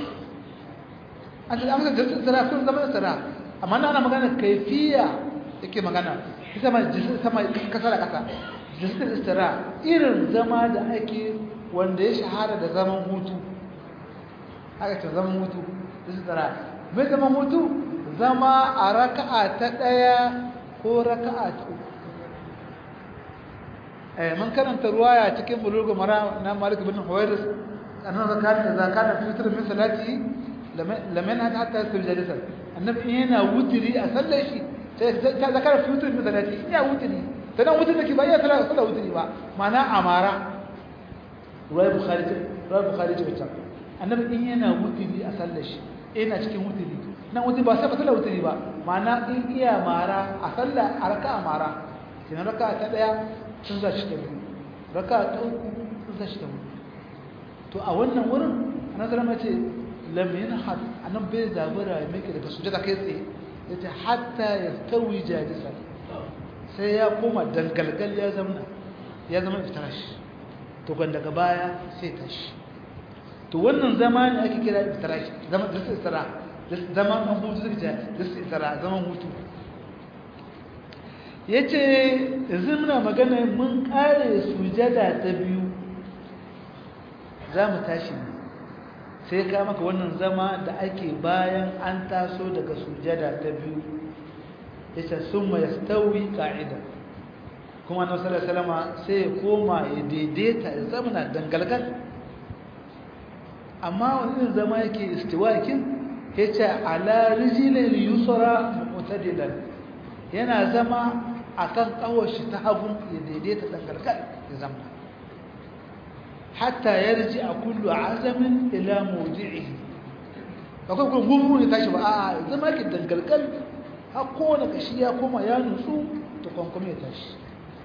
an ce amsa jisatul istira kun zama istira amma na ana magana kaifiya yake magana ita ma jisatul sama kasa da kasa jisatul istira irin zama da ake wanda ya shahara da zaman hutu aka ce zaman hutu jisatul istira mai zaman hutu zama a raka'a ta ɗaya ko raka'a ta uku eh mun karanta ruwaya cikin bulugul mara na Malik bin Huwairis annabi zakata zakata fi fitr min salati laman hada hatta yasir jalisa annabi yana wutiri a sallar shi sai ta zakara fi fitr min salati ya wutiri sanan wutiri take ba ya sallar sallar wutiri ba mana amara ruwaya bukhari ruwaya bukhari ce wacce annabi in yana wutiri a sallar shi yana cikin wutiri nan wutiri ba sai ba sallar wutiri ba mana in iya mara a sallar a raka'a mara kina raka'a ta daya sun za shi ta biyu raka ta uku sun za shi ta biyu to a wannan wurin ana zama ce lamin had anan bai zabura ya meke daga sujada kai tsaye ya ce hatta ya tawi jadisa sai ya koma dangalgal ya zama ya zama iftirash to kan daga baya sai tashi to wannan zama ne ake kira iftirash zama da istira zama na hutu zai ce da istira zaman hutu ya ce yanzu muna magana mun kare sujada ta biyu za mu tashi ne sai ka maka wannan zama da ake bayan an taso daga sujada ta biyu ya ce sun ma ya stawi ka'ida kuma na sallar salama sai ya koma ya daidaita ya zama na dangalgal amma wani zama yake istiwakin ya ce ala rijilin yusura mutadilan yana zama a kan ƙawashi ta hagu ya daidaita ɗangargar ya zama hatta ya riji a kullu a azamin ila mawuji'i akwai kuma gumru ne tashi ba a zama ke dangargar har kowane kashi ya koma ya nutsu ta kwankwame ya tashi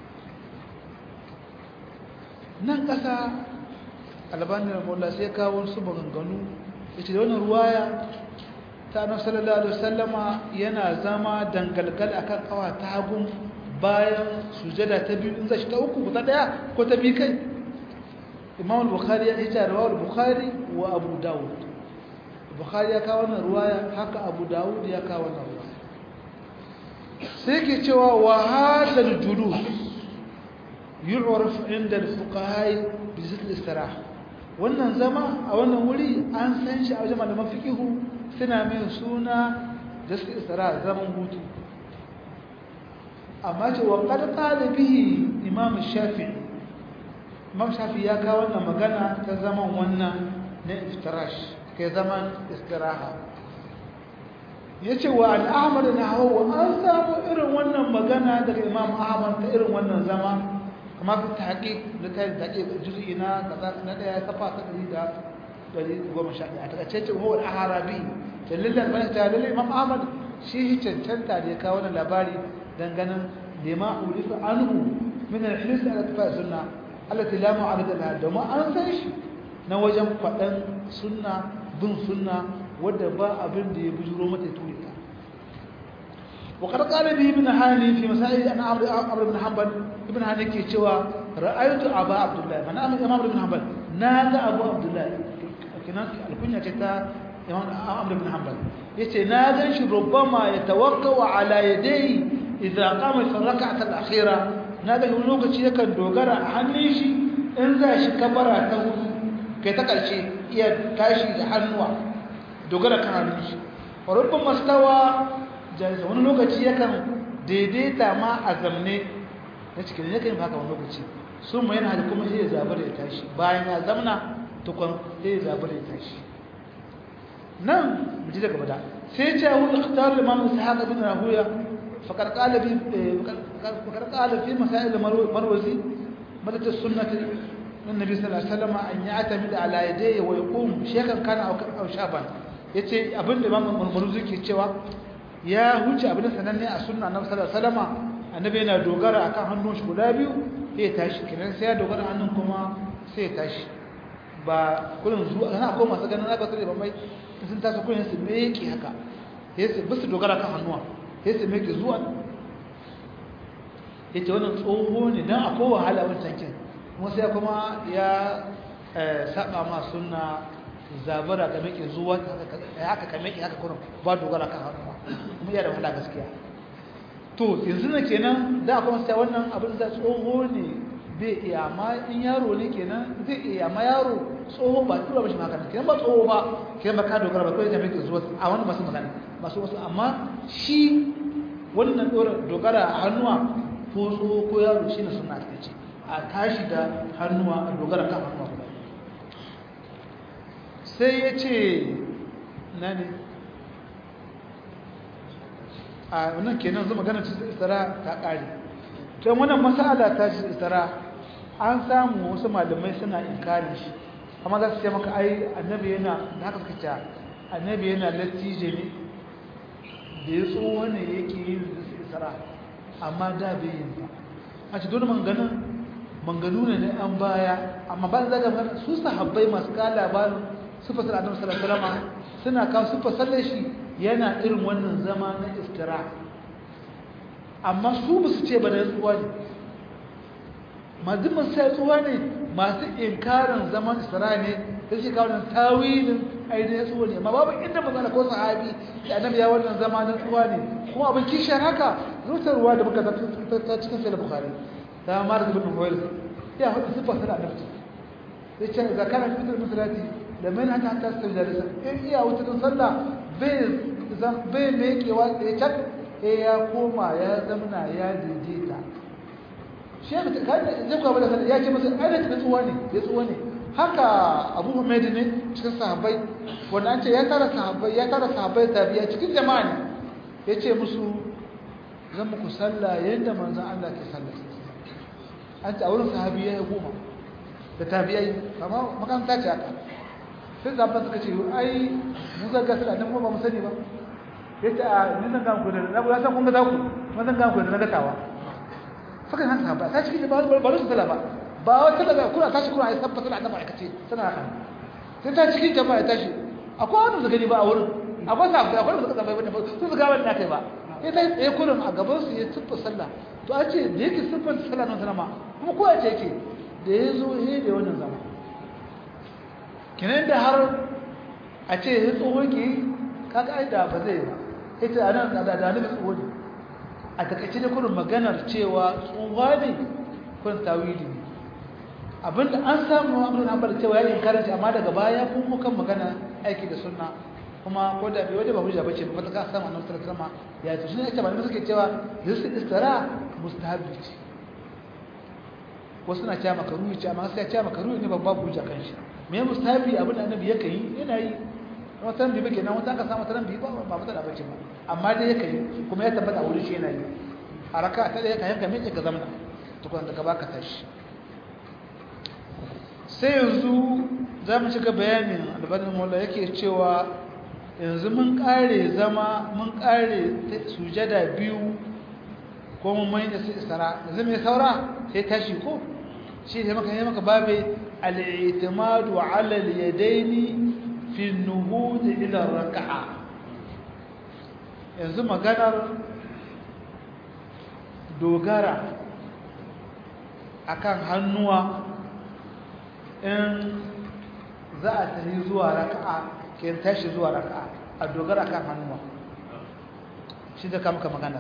nan ƙasa albanin ramola sai kawo su maganganu ya ce da wannan ruwaya ta annabi sallallahu alaihi wasallama yana zama dangalgal akan kawa ta hagun bayan sujada ta biyu in zai ta uku ko ta daya ko ta bi kai Imam al-Bukhari ya ce rawahu al-Bukhari wa Abu Dawud Bukhari ya kawo wannan ruwaya haka Abu Dawud ya kawo wannan ruwaya sai ke cewa wa hadha al-julus yu'raf inda al-fuqaha bi zikr al-istirah wannan zama a wannan wuri an san shi a wajen malaman fiqhu suna mai suna da su isra zaman hutu amma ce wa ƙarƙa da bihi imam shafi imam shafi ya kawo wannan magana ta zaman wannan na iftirash ke zaman istiraha ya ce wa al'amar na hawa an samu irin wannan magana daga imam ahmad ta irin wannan zama kama fi taƙi da ta yi taƙi juzi na ɗaya kafa ta ɗari da ɗari goma sha ɗaya a taƙaice ce huwa al'arabi dalilin bane ta dalilin imam ahmad shi cancanta da ya kawo wannan labari dan ganin lima ulifa anhu min al-hirs ala tafa sunna allati la mu'arida laha da ma an san shi na wajen fadan sunna bin sunna wanda ba abin da ya bujuro mata turi ta وقد قال به ابن هاني في مسائل انا عمرو عمرو بن حنبل ابن هاني ke cewa ra'aytu aba abdullah man amma imam ibn hanbal na ga abu abdullahi kinan alkunya ce ta imam amr ibn hanbal yace na gan shi rubbama yatawakkau ala yadayhi idza qama fi rak'at al-akhira na ga wani lokaci yakan dogara a hannun shi in za shi kabara ta hudu kai ta karshe iya tashi da hannuwa dogara kan hannun shi rubbama mastawa jaiza wani lokaci yakan daidaita ma a zamne na cikin yakan yi haka wani lokaci sun mai yana kuma sai ya zabar ya tashi bayan ya zamna tukun sai ya zabar ya tashi nan mu ji daga bada sai ce hu ikhtar imam ishaq ibn rahuya faqad qala bi faqad qala fi masail marwazi madat as-sunnah النبي صلى الله عليه وسلم أن يعتمد على يديه ويقوم شيخا كان أو شابا yace abin da Imam Murmuzi ke cewa ya huce abin sananne a sunna Annabi sallallahu alaihi wasallam annabi yana dogara akan hannun shi guda biyu sai ya tashi kiran sai ya dogara hannun kuma sai ya tashi ba kullun zuwa kana ko masu ganin aka tsare bambai sun tashi kullun su meke haka sai su bisu dogara kan hannuwa sai su meke zuwa yace wannan tsoho ne dan akwai wahala wancan kin kuma sai kuma ya saba ma sunna zabara ka meke zuwa haka ka meke haka kuma ba dogara kan hannuwa kuma iya da wahala gaskiya to yanzu ne kenan da kuma sai wannan abin da tsoho ne bai iya amma in yaro ne kenan zai iya amma yaro tsoho ba tura ba shi haka kenan ba tsoho ba kenan ba ka dogara ba kawai ka meke zuwa a wannan masu magana masu wasu amma shi wannan dogara a hannuwa ko tsoho ko yaro shi ne suna ta ce a tashi da hannuwa a dogara kan hannuwa guda sai ya ce na ne a wannan kenan zama ganin cikin istara ta ƙari don wannan masala ta cikin istara an samu wasu malamai suna inkarin shi amma za su ce maka ai annabi yana da haka suka ce annabi yana latije ne da ya tsoho ne yake yin istara amma da bai yin ba a ce dole manganin manganu ne na an baya amma ba zaga mana su sahabbai masu kala labarin sufa sallallahu alaihi wasallam suna kawo sufa sallar shi yana irin wannan zama na iftira amma su ba su ce ba da tsuwa ne masu sai tsuwa ne masu inkarin zaman iftira ne da shi kawo nan tawilin ainihin tsuwa ne amma babu inda magana ko sahabi da annabi ya wannan zama na tsuwa ne kuma abin kishiyar haka rutarwa da muka ta cikin sai da bukhari ta mara da bin huwail ya hudu sifa sana annabi sai ce ga kana fitar musulati da mai haka hatta su jalisa in iya wutar sallah bai bai mekewa ya cak eh ya koma ya zamna ya daidaita shi ya mutu kai zai kwa bada sallah ya ce masa ai da tsuwa ne ya tsuwa ne haka abu humaid ne cikin sahabbai wanda an ce ya tara sahabbai ya tara sahabbai tabiya cikin jama'a ne ya ce musu zan muku sallah yadda manzon Allah ke sallah an ce a wurin sahabi ya yi goma da tabiyai amma makaranta ce haka sai zaɓa suka ce ai mu zaga su da nan ba mu sani ba ya ce a ni zan gama kudin na guda san kun ga zaku kuma zan gama kudin na gatawa suka yi hanta ba ta cikin da ba su tala ba ba wata daga kuna tashi kuna yi sabba suna annaba aikace suna haka sai ta cikin jama'a ya tashi akwai wani su gani ba a wurin akwai sa akwai wani su kaza bai bane ba su su gaba da kai ba sai ta tsaye kurin a gaban su ya tuffa sallah to a ce da yake siffar sallah nan sanama kuma ko ya ce yake da ya zo he da wannan zama kinan da har a ce ya tsoho ke kaga ai da ba zai ba ita a nan da da ne tsoho ne a takaice da kurin maganar cewa tsohuwa ne kurin tawili ne abinda an samu amurin an bar cewa ya yi karanci amma daga baya kun kan magana aiki da sunna kuma ko da bai waje ba hujja bace ba ta ka samu annabi sallallahu alaihi wasallam ya ce shi ne ake malamai suke cewa yusul istira mustahabi ce wasu na cewa makaruhi ce amma sai ya cewa makaruhi ne babba hujja kan shi me mustahabi abin da annabi yake yi yana yi wata ran bibi kenan wata aka samu taran bibi ba ba mata da bace ba amma dai yake yi kuma ya tabbata wurin shi yana yi a raka ta da yake yanka me ka zamana tukun da ka baka tashi sai yanzu za mu shiga bayanin albanin mola yake cewa yanzu mun kare zama mun kare sujada biyu ko mun mai da isra yanzu mai saura sai tashi ko shi ne maka yi maka babe al-i'timadu ala al-yadaini fi an-nuhud ila ar-rak'a yanzu maganar dogara akan hannuwa in za a tafi zuwa raka'a ke tashi zuwa raka'a a dogara kan hannuwa shi da kamka magana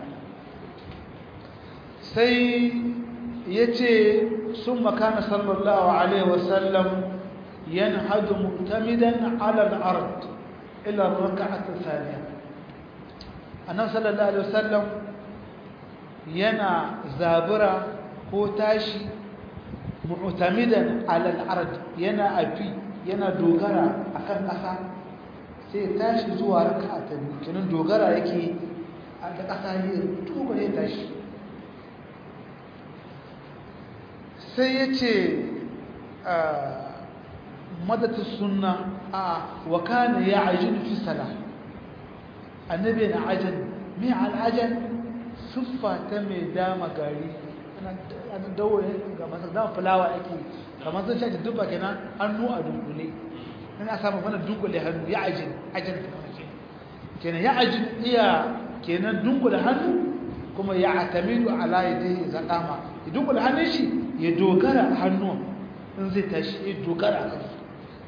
sai ya ce sun makana sallallahu alaihi wasallam yanhadu mu'tamidan ala al-ard ila raka'at thaniya annabi sallallahu alaihi wasallam yana zabura ko tashi mu'tamidan ala al-ard yana afi yana dogara akan ƙasa sai tashi zuwa raka'a ta biyu kenan dogara yake a da ƙasa ne dogara ya tashi sai ya ce madata sunna a wa kana ya ajin fi sala annabi na ajin mai al'ajan siffa ta mai dama gari ana dawo ga masu dama fulawa ake kamar zai shaji dubba kenan hannu a dunkule ina samun wannan dunkule hannu ya ajin ajin kenan ya ajin iya kenan dunkule hannu kuma ya atamidu ala yadayhi zaqama ya dunkule hannun shi ya dogara hannu in zai tashi ya dogara a kansu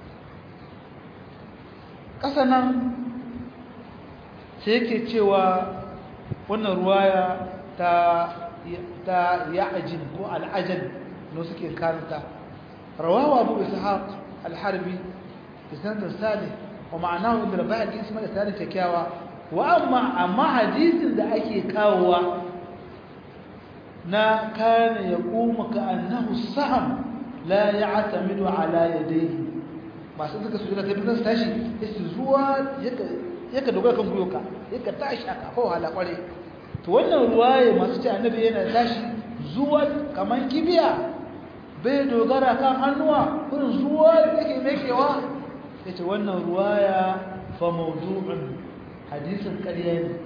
ƙasa nan sai yake cewa wannan ruwaya ta ta ya'ajin ko al'ajan no suke karanta rawawa abu ishaq al-harbi بسند صالح ومعناه ان رباعي دي اسمها الثاني كيكاوا واما اما حديث da ake kawowa na kana yaqumu ka'annahu saham la ya'tamidu ala yadayhi masu suka su da tabbata tashi yace zuwa yaka yaka dogara kan guyoka yaka tashi aka ko hala kware to wannan ruwaye masu ce annabi yana tashi zuwa kaman kibiya bai dogara kan hannuwa kurin zuwa yake mekewa yace wannan ruwaya fa mawdu'un hadisin ƙarya ne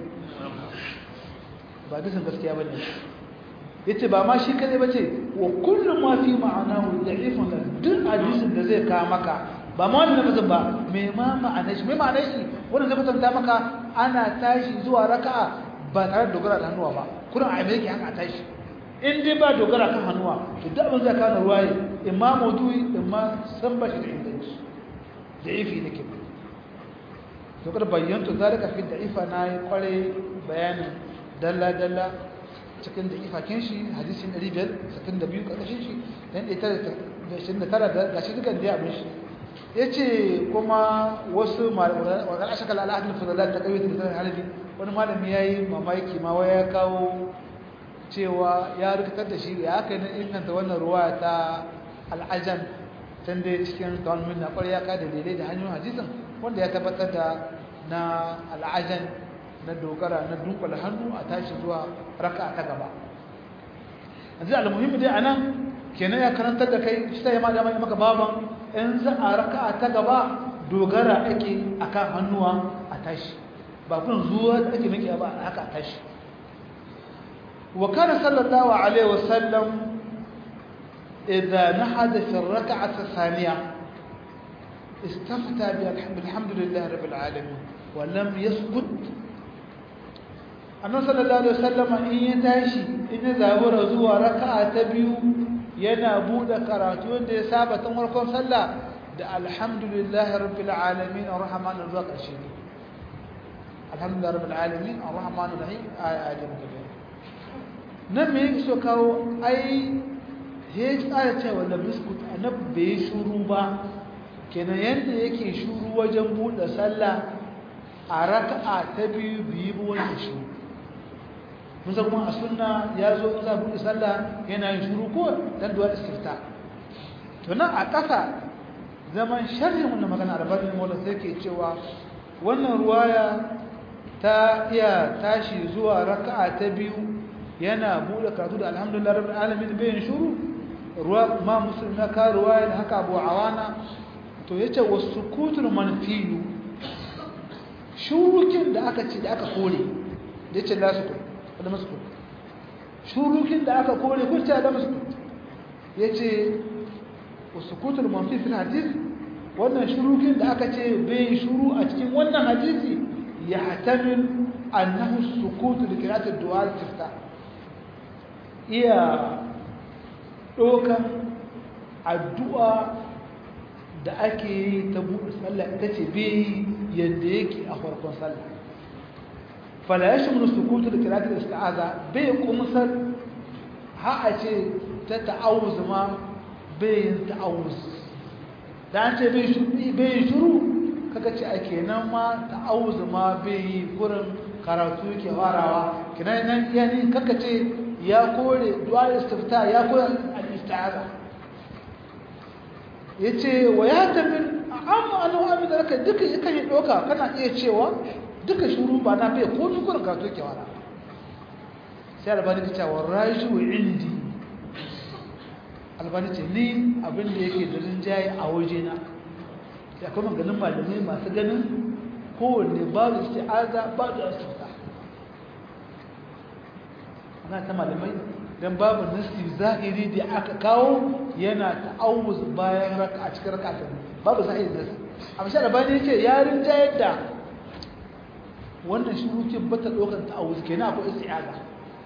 ba hadisin gaskiya bane yace ba ma shi kadai bace wa kullu ma fi ma'anahu da'ifun duk hadisin da zai ka maka ba ma wannan bazan ba me ma ma'anar shi me ma'anar shi wannan zai kwatanta maka ana tashi zuwa raka'a ba tare da dogara da hannuwa ba kullum a yake haka a tashi in dai ba dogara kan hannuwa to duk abin zai kawo ruwaye imma maudu'i imma san ba shi da inganci da'ifi nake ba to kada bayyanta zalika fi da'ifa na yi kware bayanin dalla dalla cikin da'ifa kin shi hadisin 562 karkashin shi dan 129 da gashi dukan da abin shi yace kuma wasu malaman wa ashaka al-ahad al-fadalat ta kayyata da halabi wani malami yayi mamaki ma waya kawo cewa ya rikitar da shi ya aka yi inganta wannan ruwa ta al'ajan can dai cikin talmin na ƙwarya ka da daidai da hanyoyin hadisin wanda ya tabbatar da na al'ajan na dogara na dunkula hannu a tashi zuwa raka ta gaba yanzu almuhimmi dai anan kenan ya karantar da kai shi sai ma da mai maka baban in za a raka ta gaba dogara ake akan hannuwa a tashi ba kun zuwa da ake miki ba haka a tashi وكان صلى الله عليه وسلم إذا نحد في الركعة الثانية استفتى بالحمد لله رب العالمين ولم يسكت annabi sallallahu alaihi wasallam in ya tashi in ya zabura zuwa raka'a ta biyu yana bude karatu wanda ya saba tun farkon sallah da alhamdulillahi rabbil alamin arrahmanir rahim alhamdulillahi rabbil alamin arrahmanir rahim ayatul karim nan me yake so kawo ai he tsara cewa da biskut annabi bai shuru ba kenan yanda yake shuru wajen bude sallah a raka'a ta biyu biyu ba wanda shi mun san kuma a sunna ya zo in za bude sallah yana yin shuru ko dan duwa istifta to nan a ƙasa zaman sharhin wannan magana albarin mawla sai ke cewa wannan ruwaya ta iya tashi zuwa raka'a ta biyu yana bude karatu da alhamdulillah rabbil alamin bayin shuru ruwa ma muslim na ka ruwaya da haka abu awana to yace wasukutul manfiyu shurukin da aka ce da aka kore da yace la sukut da masukut shurukin da aka kore ko ta da masukut yace wasukutul manfi fil hadith wannan shurukin da aka ce bai shuru a cikin wannan hadisi yahtamil annahu sukutu li qira'ati ad-du'a al-istiftah iya ɗaukan addu'a da ake yi ta buɗe sallah ita ce bai yadda yake a farkon sallah fala ya shimu sukutu da kiratul isti'aza bai kumsar ha a ce ta ta'awuz ma bai yin ta'awuz da an ce bai yi shuru kaga ce a kenan ma ta'awuz ma bai yi kurin karatu ke farawa kenan nan yani kaka ce ya kore du'a istifta ya kore al-isti'aza yace wa ya tafi amma annahu abin da ka duka yakan yi doka kana iya cewa duka shuru ba na bai ko kurin karatu ke farawa sai albani ta ce wa raju indi albani ce ni abin da yake da rinjaye a wajena da kuma ganin malamai masu ganin kowanne babu isti'aza babu istifta ana ta malamai dan babu nasi zahiri da aka kawo yana ta'awuz bayan raka a cikin raka ta babu zahiri nasi amma shi albani yace ya rinjaye da wannan shurukin bata dokar ta'awuz kenan akwai isti'aza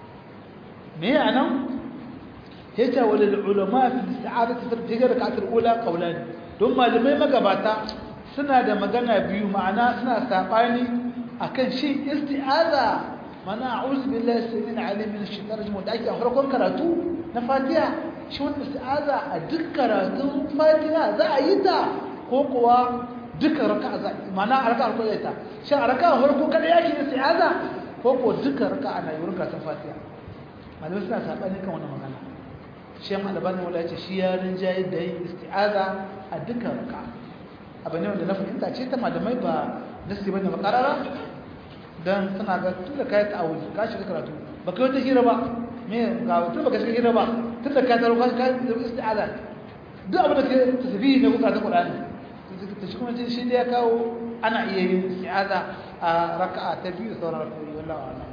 me anan yace walil ulama fi isti'adati fi rak'atul ula qawlan don malamai magabata suna da magana biyu ma'ana suna sabani akan shi isti'aza mana a'udhu billahi samil alim min ash-shaitanir rajim da ake a farkon karatu na Fatiha shi wannan isti'aza a duk karatun Fatiha za a yi ta ko kuwa duka raka'a za mana a raka'a ko ta shi a raka'a farko kada yake isti'aza ko ko duka raka'a na yi karatun Fatiha malamai suna sabani kan wannan magana shan albani wala ce shi ya rinjaye da yin isti'aza a dukkan raka abu ne wanda na fahimta ce ta malamai ba nasi bane makarara dan suna ga tun da kai ta'awuzi ka shiga karatu ba kai wata hira ba me ga tun ba ka shiga hira ba tun da ka taro ka ka isti'aza duk abin da ke tasbihi ne kuka ta Qur'ani ta shi kuma shi da ya kawo ana iya yin isti'aza a raka'a ta biyu sauran raka'o'i wallahi a'lam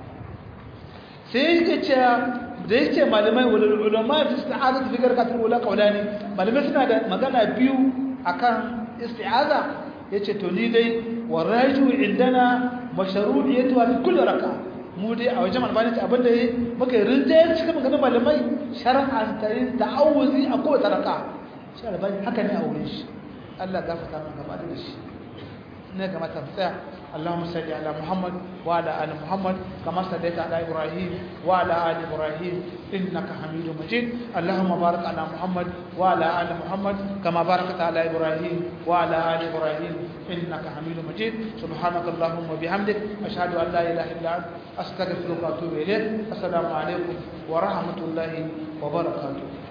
sai yake cewa da yake malamai wal ulama fi isti'aza fi garkatul ula qawlani malamai suna da magana biyu akan isti'aza yace to ni dai waraju indana mashru'iyatu fi kulli raka mu dai a wajen malamai ce abinda muka rinjaye cikin maganar malamai shar'an tayin ta'awuzi a kowace raka shi albani haka ne a wurin shi Allah gafarta mana gaba da shi ne ga mata tsaya اللهم صل على محمد وعلى ال محمد كما صليت على ابراهيم وعلى ال ابراهيم انك حميد مجيد اللهم بارك على محمد وعلى ال محمد كما باركت على ابراهيم وعلى ال ابراهيم انك حميد مجيد سبحانك اللهم وبحمدك اشهد ان لا اله الا انت استغفرك واتوب اليك السلام عليكم ورحمه الله وبركاته